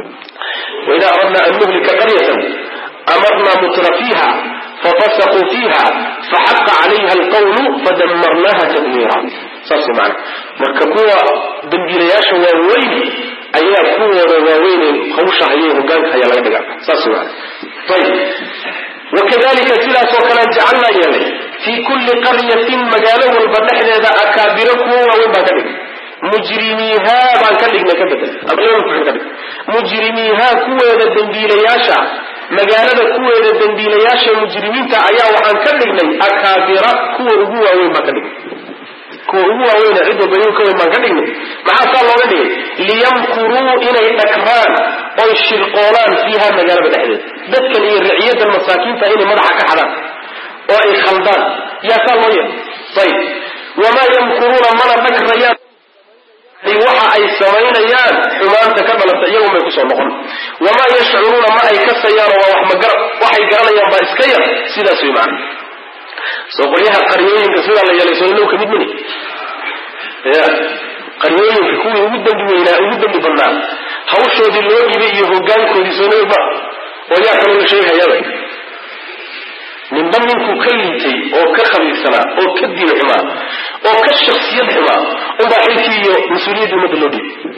waida aradna an nuhlika qaryatan amarna mutra fiiha fafasaquu fiiha faxaqa calayha alqawlu fadamarnaha tadmiira saas maana marka kuwa dambiilayaasha waaweyn ayaa kuwooda waaweyn hawsha hayay hogaanka haya laga dhiga saas maana ayib wakadalika sidaasoo kalean jacalnaa yeelay fii kulli qaryatin magaalo walba dhexdeeda akaabiro kuwa waaweyn baan ka dhigay mujrimiihaa baan ka dhignay ka bedel ka dhig mujrimiihaa kuweeda dembiilayaasha magaalada kuweeda dembiilayaasha mujrimiinta ayaa waxaan ka dhignay akaabira kuwa ugu waaweyn baan ka dhignay kuwa ugu waaweyn cid walba iyagu ka weyn baan ka dhignay maxaa saa looga dhigay liyamkuruu inay dhagraan oy shirqoolaan fiiha magaalada dhexdeeda dadkan iyo riciyadan masaakiinta inay madaxa ka xadaan oo ay khaldaan yaa saa loo yeelay ayib wamaa yamkuruuna mana dhagrayaan waxa ay samaynayaan xumaanta ka dhalata iyagu may kusoo noqon wamaa yashcuruuna ma ay kasayaan oo waa wax magara waxay garanayaan baa iska yar sidaas way macana soo qolyaha qaryooyinka sidaa la yeelay soo inuu kamid mini ya qaryooyinka kuwii ugu dambi weynaa ugu dambi badnaa hawshoodii loo dhibay iyo hogaankoodii soo nima oo yaa kaloo la sheegayaba ninba ninkuu ka liitay oo ka khabiirsanaa oo ka diin xumaa oo ka shaksiyad xumaa unbaa xilkii iyo mas-uuliyadda ummadda loo dhiibay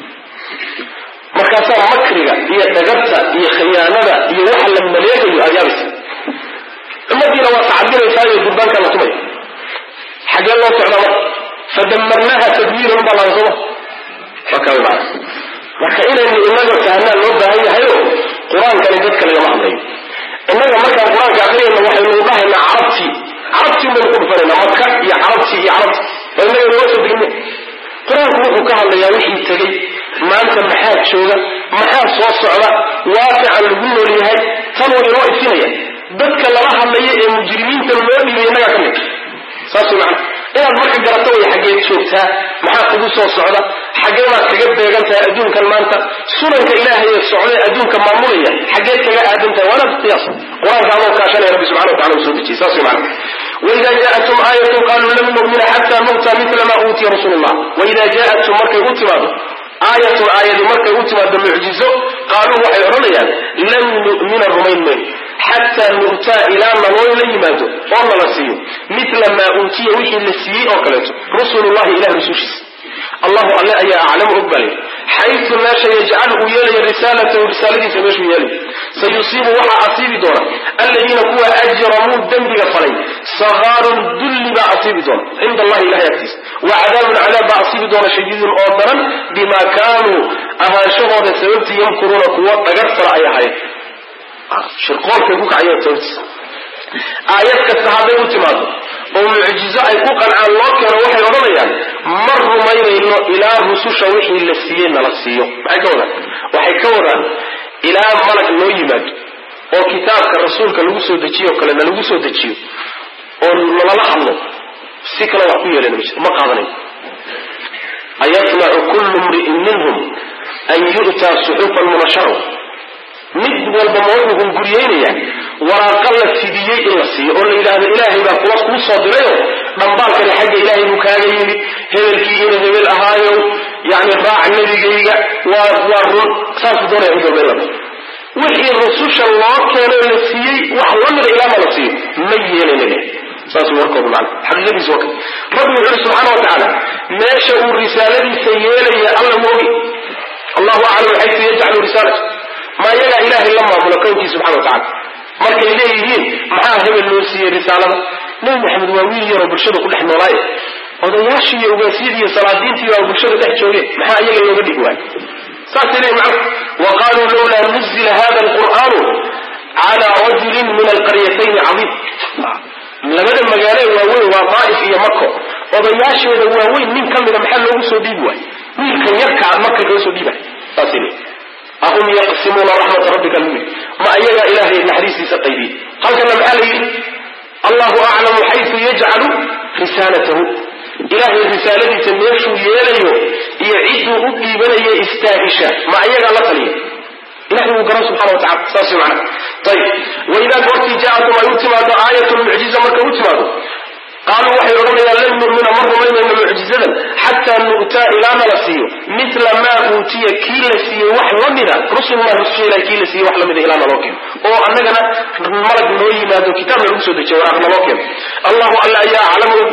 markaasaa makriga iyo dhagarta iyo khiyaanada iyo waxa la maleegayo aad yaabaysa ummadiina waa tacabinaysaa iyo durbaankaa la tumaya xagee loo socdaa marka fadamarnaha tadmiiran baa laga soma markaa maa marka inaynu inaga fahnaa loo baahan yahayo qur-aankani dadka lagama hadlayo innaga markaan qur-aanka akrinayna waxaynu dhahaynaa carabtii carabtii baynu ku dhufanayna maka iyo carabtii iyo carabti oo innaga inooga soo degine qur-aanku wuxuu ka hadlayaa wixii tegey maanta maxaa jooga maxaa soo socda waaqican lagu nool yahay tan waa inoo ifinaya dadka lala hadlaya ee mujrimiinta loo dhibay innagaa ka mid saas way macana inaad marka garato way xaggeed joogtaa maxaa kugu soo socda xaggee baad kaga beegan tahay adduunkan maanta sunanka ilaahay ee socdee adduunka maamulaya xaggeed kaga aadan tahay waanaad qiyaas qur-aanka adoo kaashanaya rabbi subxana watacala uu soo dejiyey saas way macana waida jaatum aayatun qaluu lan numina xata nu'ta mila ma uutiya rasuulu llah waida jaatum markay u timaado aayatun aayadi markay u timaado mucjizo qaaluu waxay odhanayaan lan nu'mina rumayn mayno xataa nu'taa ilaa naloo la yimaado oo nala siiyo mila maa uutiya wixii la siiyey oo kaleeto rusulullahi ilah rusushiisa allahu alle ayaa aclamu og baa layidhi xaytu meesha yajcal uu yeelaya risaalatahu risaaladiisa meeshuu yeelay sayusiibu waxaa asiibi doona aladiina kuwa ajramuu dembiga falay sakaarun dulli baa asiibi doona cinda allahi ilahay agtiisa wa cadaabun cadaab baa asiibi doona shadiidun oo daran bima kaanuu ahaanshahooda sababtii yamkuruuna kuwo dhagartara ay ahayd shirqoolkay ku kacayeen sababtiisa aayad kasta hadday u timaado oo mucjizo ay ku qancaan loo keeno waxay odhanayaan ma rumaynayno ilaa rususha wixii la siiyey nala siiyo maxay ka wadaan waxay ka wadaan ilaa malag noo yimaado oo kitaabka rasuulka lagu soo dejiyo o kale na lagu soo dejiyo oo nalala hadlo si kale wax ku yeelana ma jiro ma qaadanayo ayasmacu kullu mri'in minhum an yu'taa suxufan munashara mid walba ma wuxuu hunguriyeynayaa waraaqa la fidiyey in la siiyo oo la yidhaahdo ilaahay baa kuwa kuu soo dirayo dhambaalkani xagga ilaahay buu kaaga yimid hebelkii ina hebel ahaayo yani raac nebigayga waa waa run saasuu doonaya cid walba in la wixii rususha loo keenoo la siiyey wax lamida ilaama la siiyo ma yeelanale saas warkoodu macna xaqiiqadiisa waa kan rabbi wuxu uhi subxaana wa tacaala meesha uu risaaladiisa yeelaya alla moogi allahu aclam xaytu yajcalu risaalata ma iyagaa ilaahay la maamulo kownkii subxana wa tacala markay leeyihiin maxaa hebel loo siiyey risaalada nebi maxamed waa wiil yaroo bulshada ku dhex noolaaye odayaashii iyo ugaasyadii iyo salaadiintii baa bulshada dhex joogeen maxaa iyaga looga dhigi waayo saasay leeyihin macna wa qaluu lawlaa nuzila hada alqur'aanu cala rajulin min alqaryatayni cadiim labada magaalo waaweyn waa daa'if iyo mako odayaasheeda waaweyn nin ka mida maxaa loogu soo dhiibi waayo wiilkan yarkaa marka loo soo dhiibay saasay leeyihin ahum yaqsimuuna raxmata rabbika lmid ma ayagaa ilaahay naxariistiisa qaybiyey halkana maxaa la yidhi allahu aclamu xaytu yajcalu risaalatahu ilaahay risaaladiisa meeshuu yeelayo iyo cidduu u dhiibanayo istaahisha ma ayagaa la taliya ilahay wuu garan subxana wa tacala saas macana ayib waidaa goortii jaatum ay u timaado aayatun mucjiza markay u timaado qaaluu waxay odhanayaan lan nu'mina ma rumaynayno mucjizadan xataa nu'taa ilaa nala siiyo mila maa uutiya kii la siiyey wax la mida rusullah rususha ilahi kii la siiyey wax la mida ilaa naloo keeno oo annagana malag noo yimaado kitaabna lagu soo dejiya waraaq naloo keeno allahu alla ayaa aclamu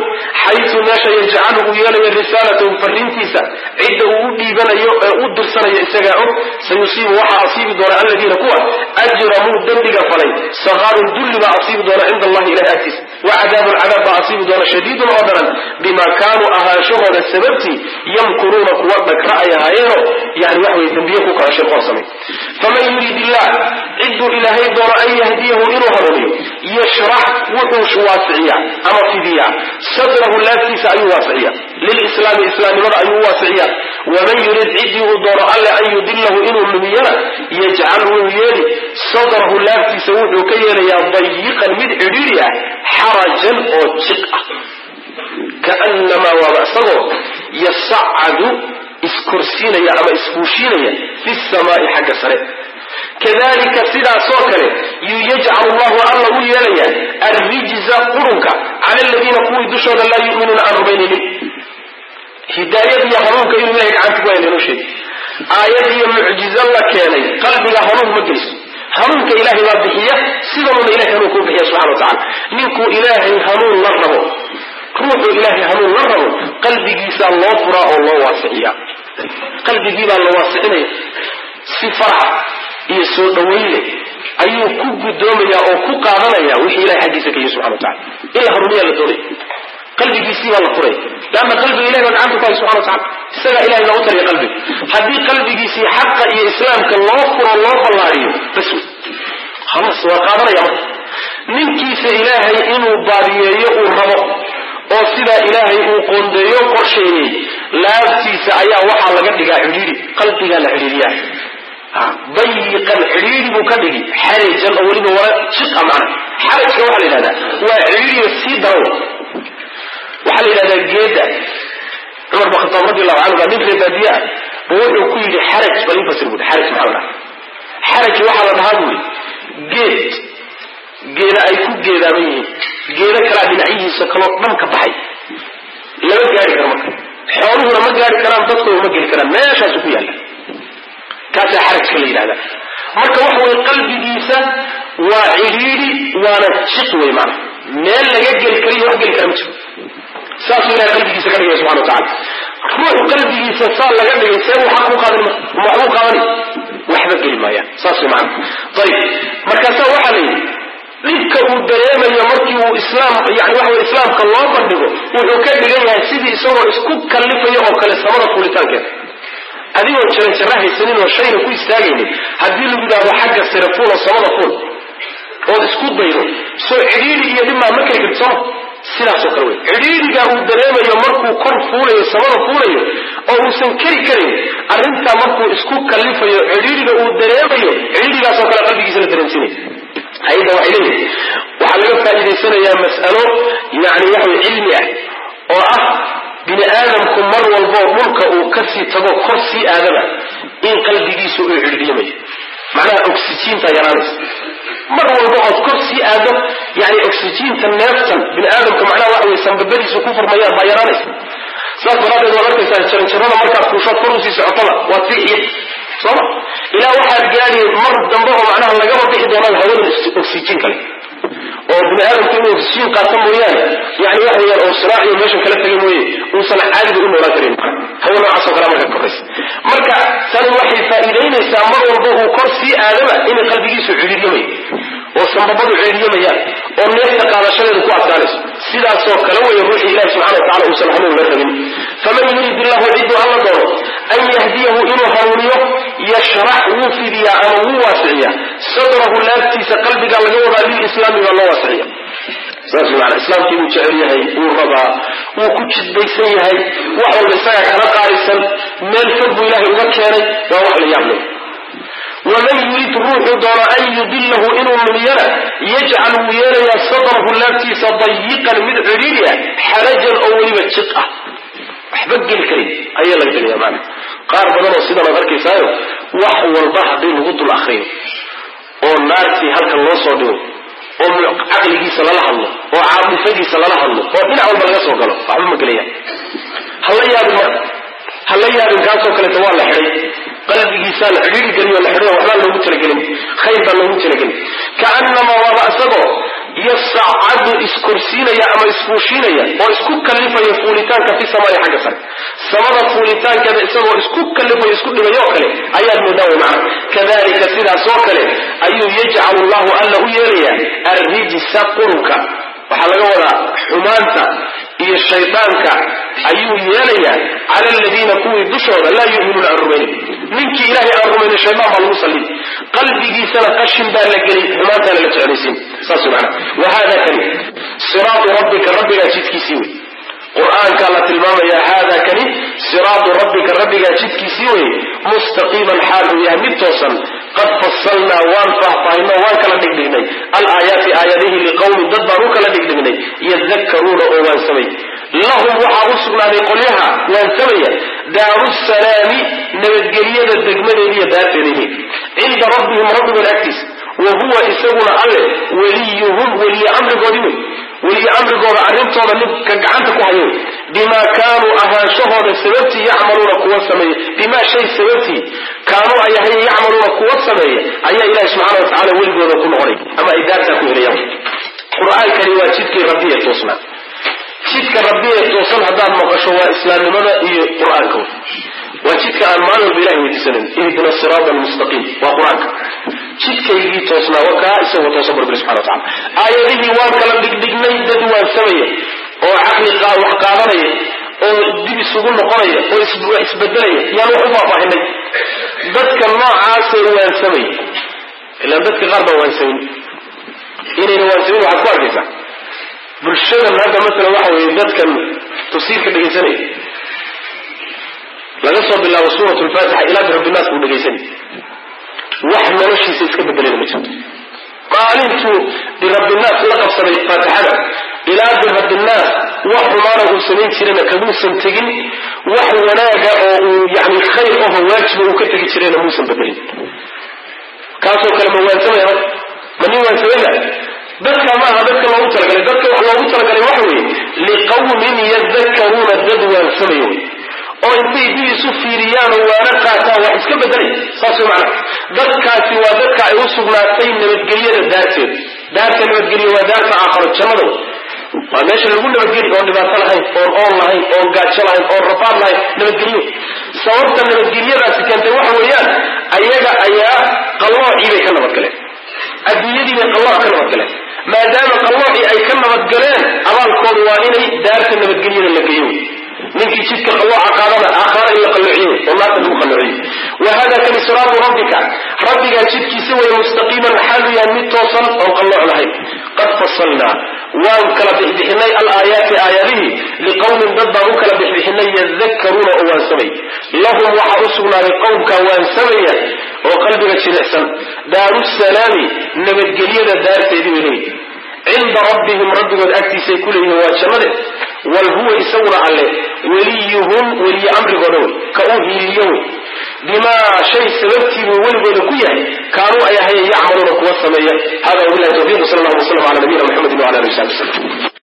xaysu meesha yajcalu uu yeelayo risaalatahu fariintiisa cidda uu u dhiibanayo ee u dirsanayo isagaa og sayusiibu waxaa asiibi doona aladiina kuwa ajramuu dembiga falay sakaarun dulli baa asiibi doona cinda allahi ilahi agtiisa wa cadaabun cadaab baa asiibi doona shadiidun oo daran bima kaanuu ahaanshahooda sababtii yamkuruuna kuwa dhagra ay ahaayeeno yani waxa weye dembiye ku kaco shirqoon samay faman yurid illah cidduu ilaahay doono an yahdiyahu inuu hanuuniyo yashrax wuxuu waasiciyaa ama fidiyaa sadrahu laaftiisa ayuu waasiciya lilislaami islaamnimada ayuu waasiciya waman yurid ciddii uu doono alle an yudilahu inuu lumiyana yajcal wuu yeeli sadrahu laaftiisa wuxuu ka yeelayaa dayiqan mid cidhiidhi ah xarajan oo jiq ah kaanamaa waaba isagoo yasacadu iskorsiinaya ama isfuushiinaya fi samaai xagga sare kadalika sidaasoo kale yuu yajcalu llahu alla u yeelaya arrijza qurunka cala aladiina kuwii dushooda laa yuminuuna aan rumaynaynin hidaayad iyo hanuunka inuu ilahay gacanta ku hayna inoo sheegi aayad iyo mucjizo la keenay qalbiga hanuun ma geyso hanuunka ilaahay baa bixiya sidanuna ilahay hanuun kuu bixiya subxana wa tacala ninkuu ilaahay hanuun la rabo ruuxuu ilaahay hanuun la rabo qalbigiisaa loo furaa oo loo waasiciya qalbigiibaa la waasicinaya si farax iyo soo dhawaynle ayuu ku guddoomaya oo ku qaadanaya wixii ilahay xaggiisa ka yihi subxana wa tacala in la hanuuniyaa la doonaya qalbigiisii baa la furaya leanna qalbiga ilahay baa gacanta ku hay subxana wa tacala isagaa ilahay loogu tariya qalbiga haddii qalbigiisii xaqa iyo islaamka loo furo loo ballaadiyo bas wey khalaas waa qaadanaya marka ninkiisa ilaahay inuu baadiyeeyo uu rabo oo sidaa ilaahay uu qoondeeyo qorsheeyey laabtiisa ayaa waxaa laga dhigaa cidhiidhi qalbigaa la cidhiidhiyaa dayiqan cidhiidhi buu ka dhigi xarajan oo weliba wala jiqa macna xarajka waxaa la yidhahdaa waa cidhiidhiga sii darow waxaa la yidhahdaa geeda cumar bin khataab radi allahu canhu baa nin reer baadiye ah buu wuxuu ku yidhi xaraj bal infasir bui xaraj maxaa la dhahaa xaraj waxaa la dhahaa buu yidhi geed geeda ay ku geedaaban yihiin geeda kalaa dhinacyihiisa kaloo dhan ka baxay lama gaari karo marka xooluhuna ma gaari karaan dadkuna ma geli karaan meeshaasu ku yaalla kaasaa xarajka la yidhahdaa marka waxa weye qalbigiisa waa cidhiidhi waana jiq wey maana meel laga geli kariyo wax geli kara ma jiro saasuu ilahay qalbigiisa ka dhigaya subxana wa tacala ruux qalbigiisa saa laga dhigay see uu xaq u qaadan ma waxbuu qaadani waxba geli maayaan saas wey maana ayib markaasaa waxaa la yidhi dhibka uu dareemayo markii uu islaam yani waxa wey islaamka loo bandhigo wuxuu ka dhigan yahay sidii isagoo isku kallifayo oo kale samada fuulitaankeeda adigoo jaranjara haysanin oo shayna ku istaagaynin haddii lagu yidhahdo xagga sare fuul oo samada fuul ood isku daydo soo cidhiidhi iyo dhimaa ma keli karti sooma sidaasoo kale wey cidhiidhiga uu dareemayo markuu kor fuulayo samada fuulayo oo uusan keri karin arrintaa markuu isku kallifayo cidhiidhiga uu dareemayo cidhiidhigaasoo kale qalbigiisa la dareensinaya ayadda waxay leeyihi waxaa laga faa'iidaysanayaa mas'alo yani waxaway cilmi ah oo ah bini aadamku mar walboo dhulka uu kasii tago kor sii aadaba in qalbigiisu uu cidhiidhyamayo macnaha oxyjiinta yaraanaysa mar walba ood kor sii aado yani oxyjiinta neeftan bini aadamka macnaha waxa wey sanbabadiisu ku furmayaan baa yaraanaysa saas daraaddeed waad arkaysaa jaranjarada markaad fuushood kor usii socotaba waad sii xiid sooma ilaa waxaad gaadhi mar dambe oo macnaha lagaba bixi doonaan hawada oxyjiin kale oo bini aadamku inuu oxyjiin qaato mooyaane yani waxa weyaan oo silaaciyo meeshan kala tegay mooye uusan caadiga u noolaan karin hawo noocaasoo kale marka koraysa marka tani waxay faa'iidaynaysaa mar walba uu kor sii aadaba inay qalbigiisu cidhiiryamayo oo sanbabadu cidhiiryamayaan oo neefta qaadashadeedu ku adkaanayso sidaasoo kale weeye ruuxii ilahi subxana wa tacala uusan hanuun la rabin faman yurid illahu ciduu alla doono an yahdiyahu inuu hanuuniyo yashrax wuu fidiyaa ama wuu waasiciyaa sadrahu laabtiisa qalbiga laga wadaa lilislaami baa loo waasiciya saas maana islaamkii buu jecel yahay wuu rabaa wuu ku jidbaysan yahay wax walba isagaa kala qaarisan meel fog buu ilahay uga keenay waa wax la yaab leh waman yurid ruuxuu doono an yudilahu inuu lumiyana yajcal wuu yeelayaa sadrahu laabtiisa dayiqan mid cidhiidhi ah xarajan oo weliba jiq ah waxba geli karin ayaa laga dhigaya maana qaar badan oo sidan ad arkaysaayo wax walba haddii lagu dul akriyo oo naartii halkan loo soo dhigo oo caqligiisa lala hadlo oo caaqifadiisa lala hadlo oo dhinac walba laga soo galo waxba ma gelayaan hala yaabin marka hala yaabin kaasoo kaleeto waa la xidhay qalbigiisaa la xidhiiri geliyo la xidhay waxbaa loogu talagelin khayr baa loogu talagelin kaanamaa waaba isagoo yasacadu iskorsiinaya ama isfuushiinaya oo isku kallifaya fuulitaanka fi samaai xagga sare samada fuulitaankeeda isagoo isku kallifaya isku dhigayoo kale ayaad moodaa way macna kadalika sidaas oo kale ayuu yajcalu llahu alla u yeelayaa arrijsa qurunka waxaa laga wadaa xumaanta iyo shaydaanka ayuu yeelayaa cala aladiina kuwii dushooda laa yuminuuna aan rumaynin ninkii ilaahay aan rumaynin shaydaan baa lagu sallin qalbigiisana qashin baa la gelin xumaantaana la jeclaysiin saas mana wa hada kani siraatu rabbika rabbigaa jidkiisii wey qur-aankaa la tilmaamaya hada kani siraatu rabbika rabbigaa jidkiisii wey mustaqiiman xaal uu yahay mid toosan qad fasalnaa waan faahfaahino waan kala dhigdhignay alaayaati aayadihi liqowmin dad baan u kala dhigdhignay yadakkaruuna oo waansamay lahum waxaa u sugnaaday qolyaha waansamaya daaru salaami nabadgelyada degmadeediiyo daarteedayhi cinda rabbihim rabbigood agtiisa wa huwa isaguna alle weliyuhum weliye amrigoodii wey weliye amrigooda arrintooda midka gacanta ku hayo bimaa kaanuu ahaanshahooda sababtii yacmaluuna kuwa sameeya bimaa shay sababtii kaanuu ay ahaye yacmaluuna kuwa sameeya ayaa ilahi subxana wa tacala weligooda ku noqonay ama ay daartaa ku helayaan qur-aankani waa jidkii rabbi ee toosnaa jidka rabbi ee toosan haddaad maqasho waa islaamnimada iyo qur-aanka waa jidka aan maalin walba ilahay weydiisanan ihdina siraada almustaqiim waa qur-aanka jidkaygii toosnaa waa kaa isagoo toosan barbiri subxana wa tacala aayadihii waan kala dhigdhignay dad waansamaya oo caqli wax qaadanaya oo dib isugu noqonaya oo isbedelaya yaan wax u faahfaahinay dadka noocaasee waansamaya ilaan dadka qaar baan waansamin inayna waansamin waxaad ku arkaysaa bulshadan hadda masalan waxa weeye dadkan tafsiirka dhegaysanaya laga soo bilaabo suurat lfaatixa ilaa birabinaas buu dhegaysanay wax noloshiisa iska bedelayna ma jirto maalintuu birabinaas la qabsaday faatixada ilaa birabinaas wax xumaana uu samayn jirana kamuusan tegin wax wanaaga oo uu yani khayr oho waajiba uu ka tegi jirayna muusan bedelin kaasoo kale ma waansamaya ma nin waansamayna dadka maaha dadka loogu talagalay dadka wax loogu talagalay waxa weeye liqawmin yadakkaruuna dad waansamayo wey oo intay dib isu fiiriyaan oo waana qaataan wax iska bedelay saas way macana dadkaasi waa dadka ay u sugnaatay nabadgelyada daarteed daarta nabadgelya waa daarta aakharo jannada waa meesha lagu nabadgeli oon dhibaato lahayn oon oon lahayn oon gaajo lahayn oon rafaad lahayn nabadgelyo sababta nabadgelyadaasi keentay waxa weeyaan ayaga ayaa qalloocii bay ka nabadgaleen adduunyadii bay qallooc ka nabadgaleen maadaama qalloocii ay ka nabadgaleen abaalkoodu waa inay daarta nabadgelyada la geeyo ninkii jidka qallooca qaadana aakhara in la qalloociyo oo naarta lagu qalloociyo wa hada kani siraatu rabbika rabbigaa jidkiisa way mustaqiiman xaalu yahay mid toosan oon qallooc lahayn qad fasalnaa waan kala bixbixinay alaayaati aayadihii liqowmin dad baan u kala bixbixinay yadakkaruuna oo waansamay lahum waxaa u sugnaaday qowmka waansamaya oo qalbiga jilicsan daaru salaami nabadgelyada daarteedii bay leeyihi cinda rabbihim rabbigood agtiisay ku leeyihiin waa jannade wal huwa isaguna alle weliyuhum weliye amrigooda wey ka uu hiiliyo wey bimaa shay sababtiibuu weligooda ku yahay kaanuu ay ahayen yacmaluuna kuwa sameeya hada wabilahi tawfiq sal allahu waslam ala nabiyina mxamedi wala ali wasabi wslm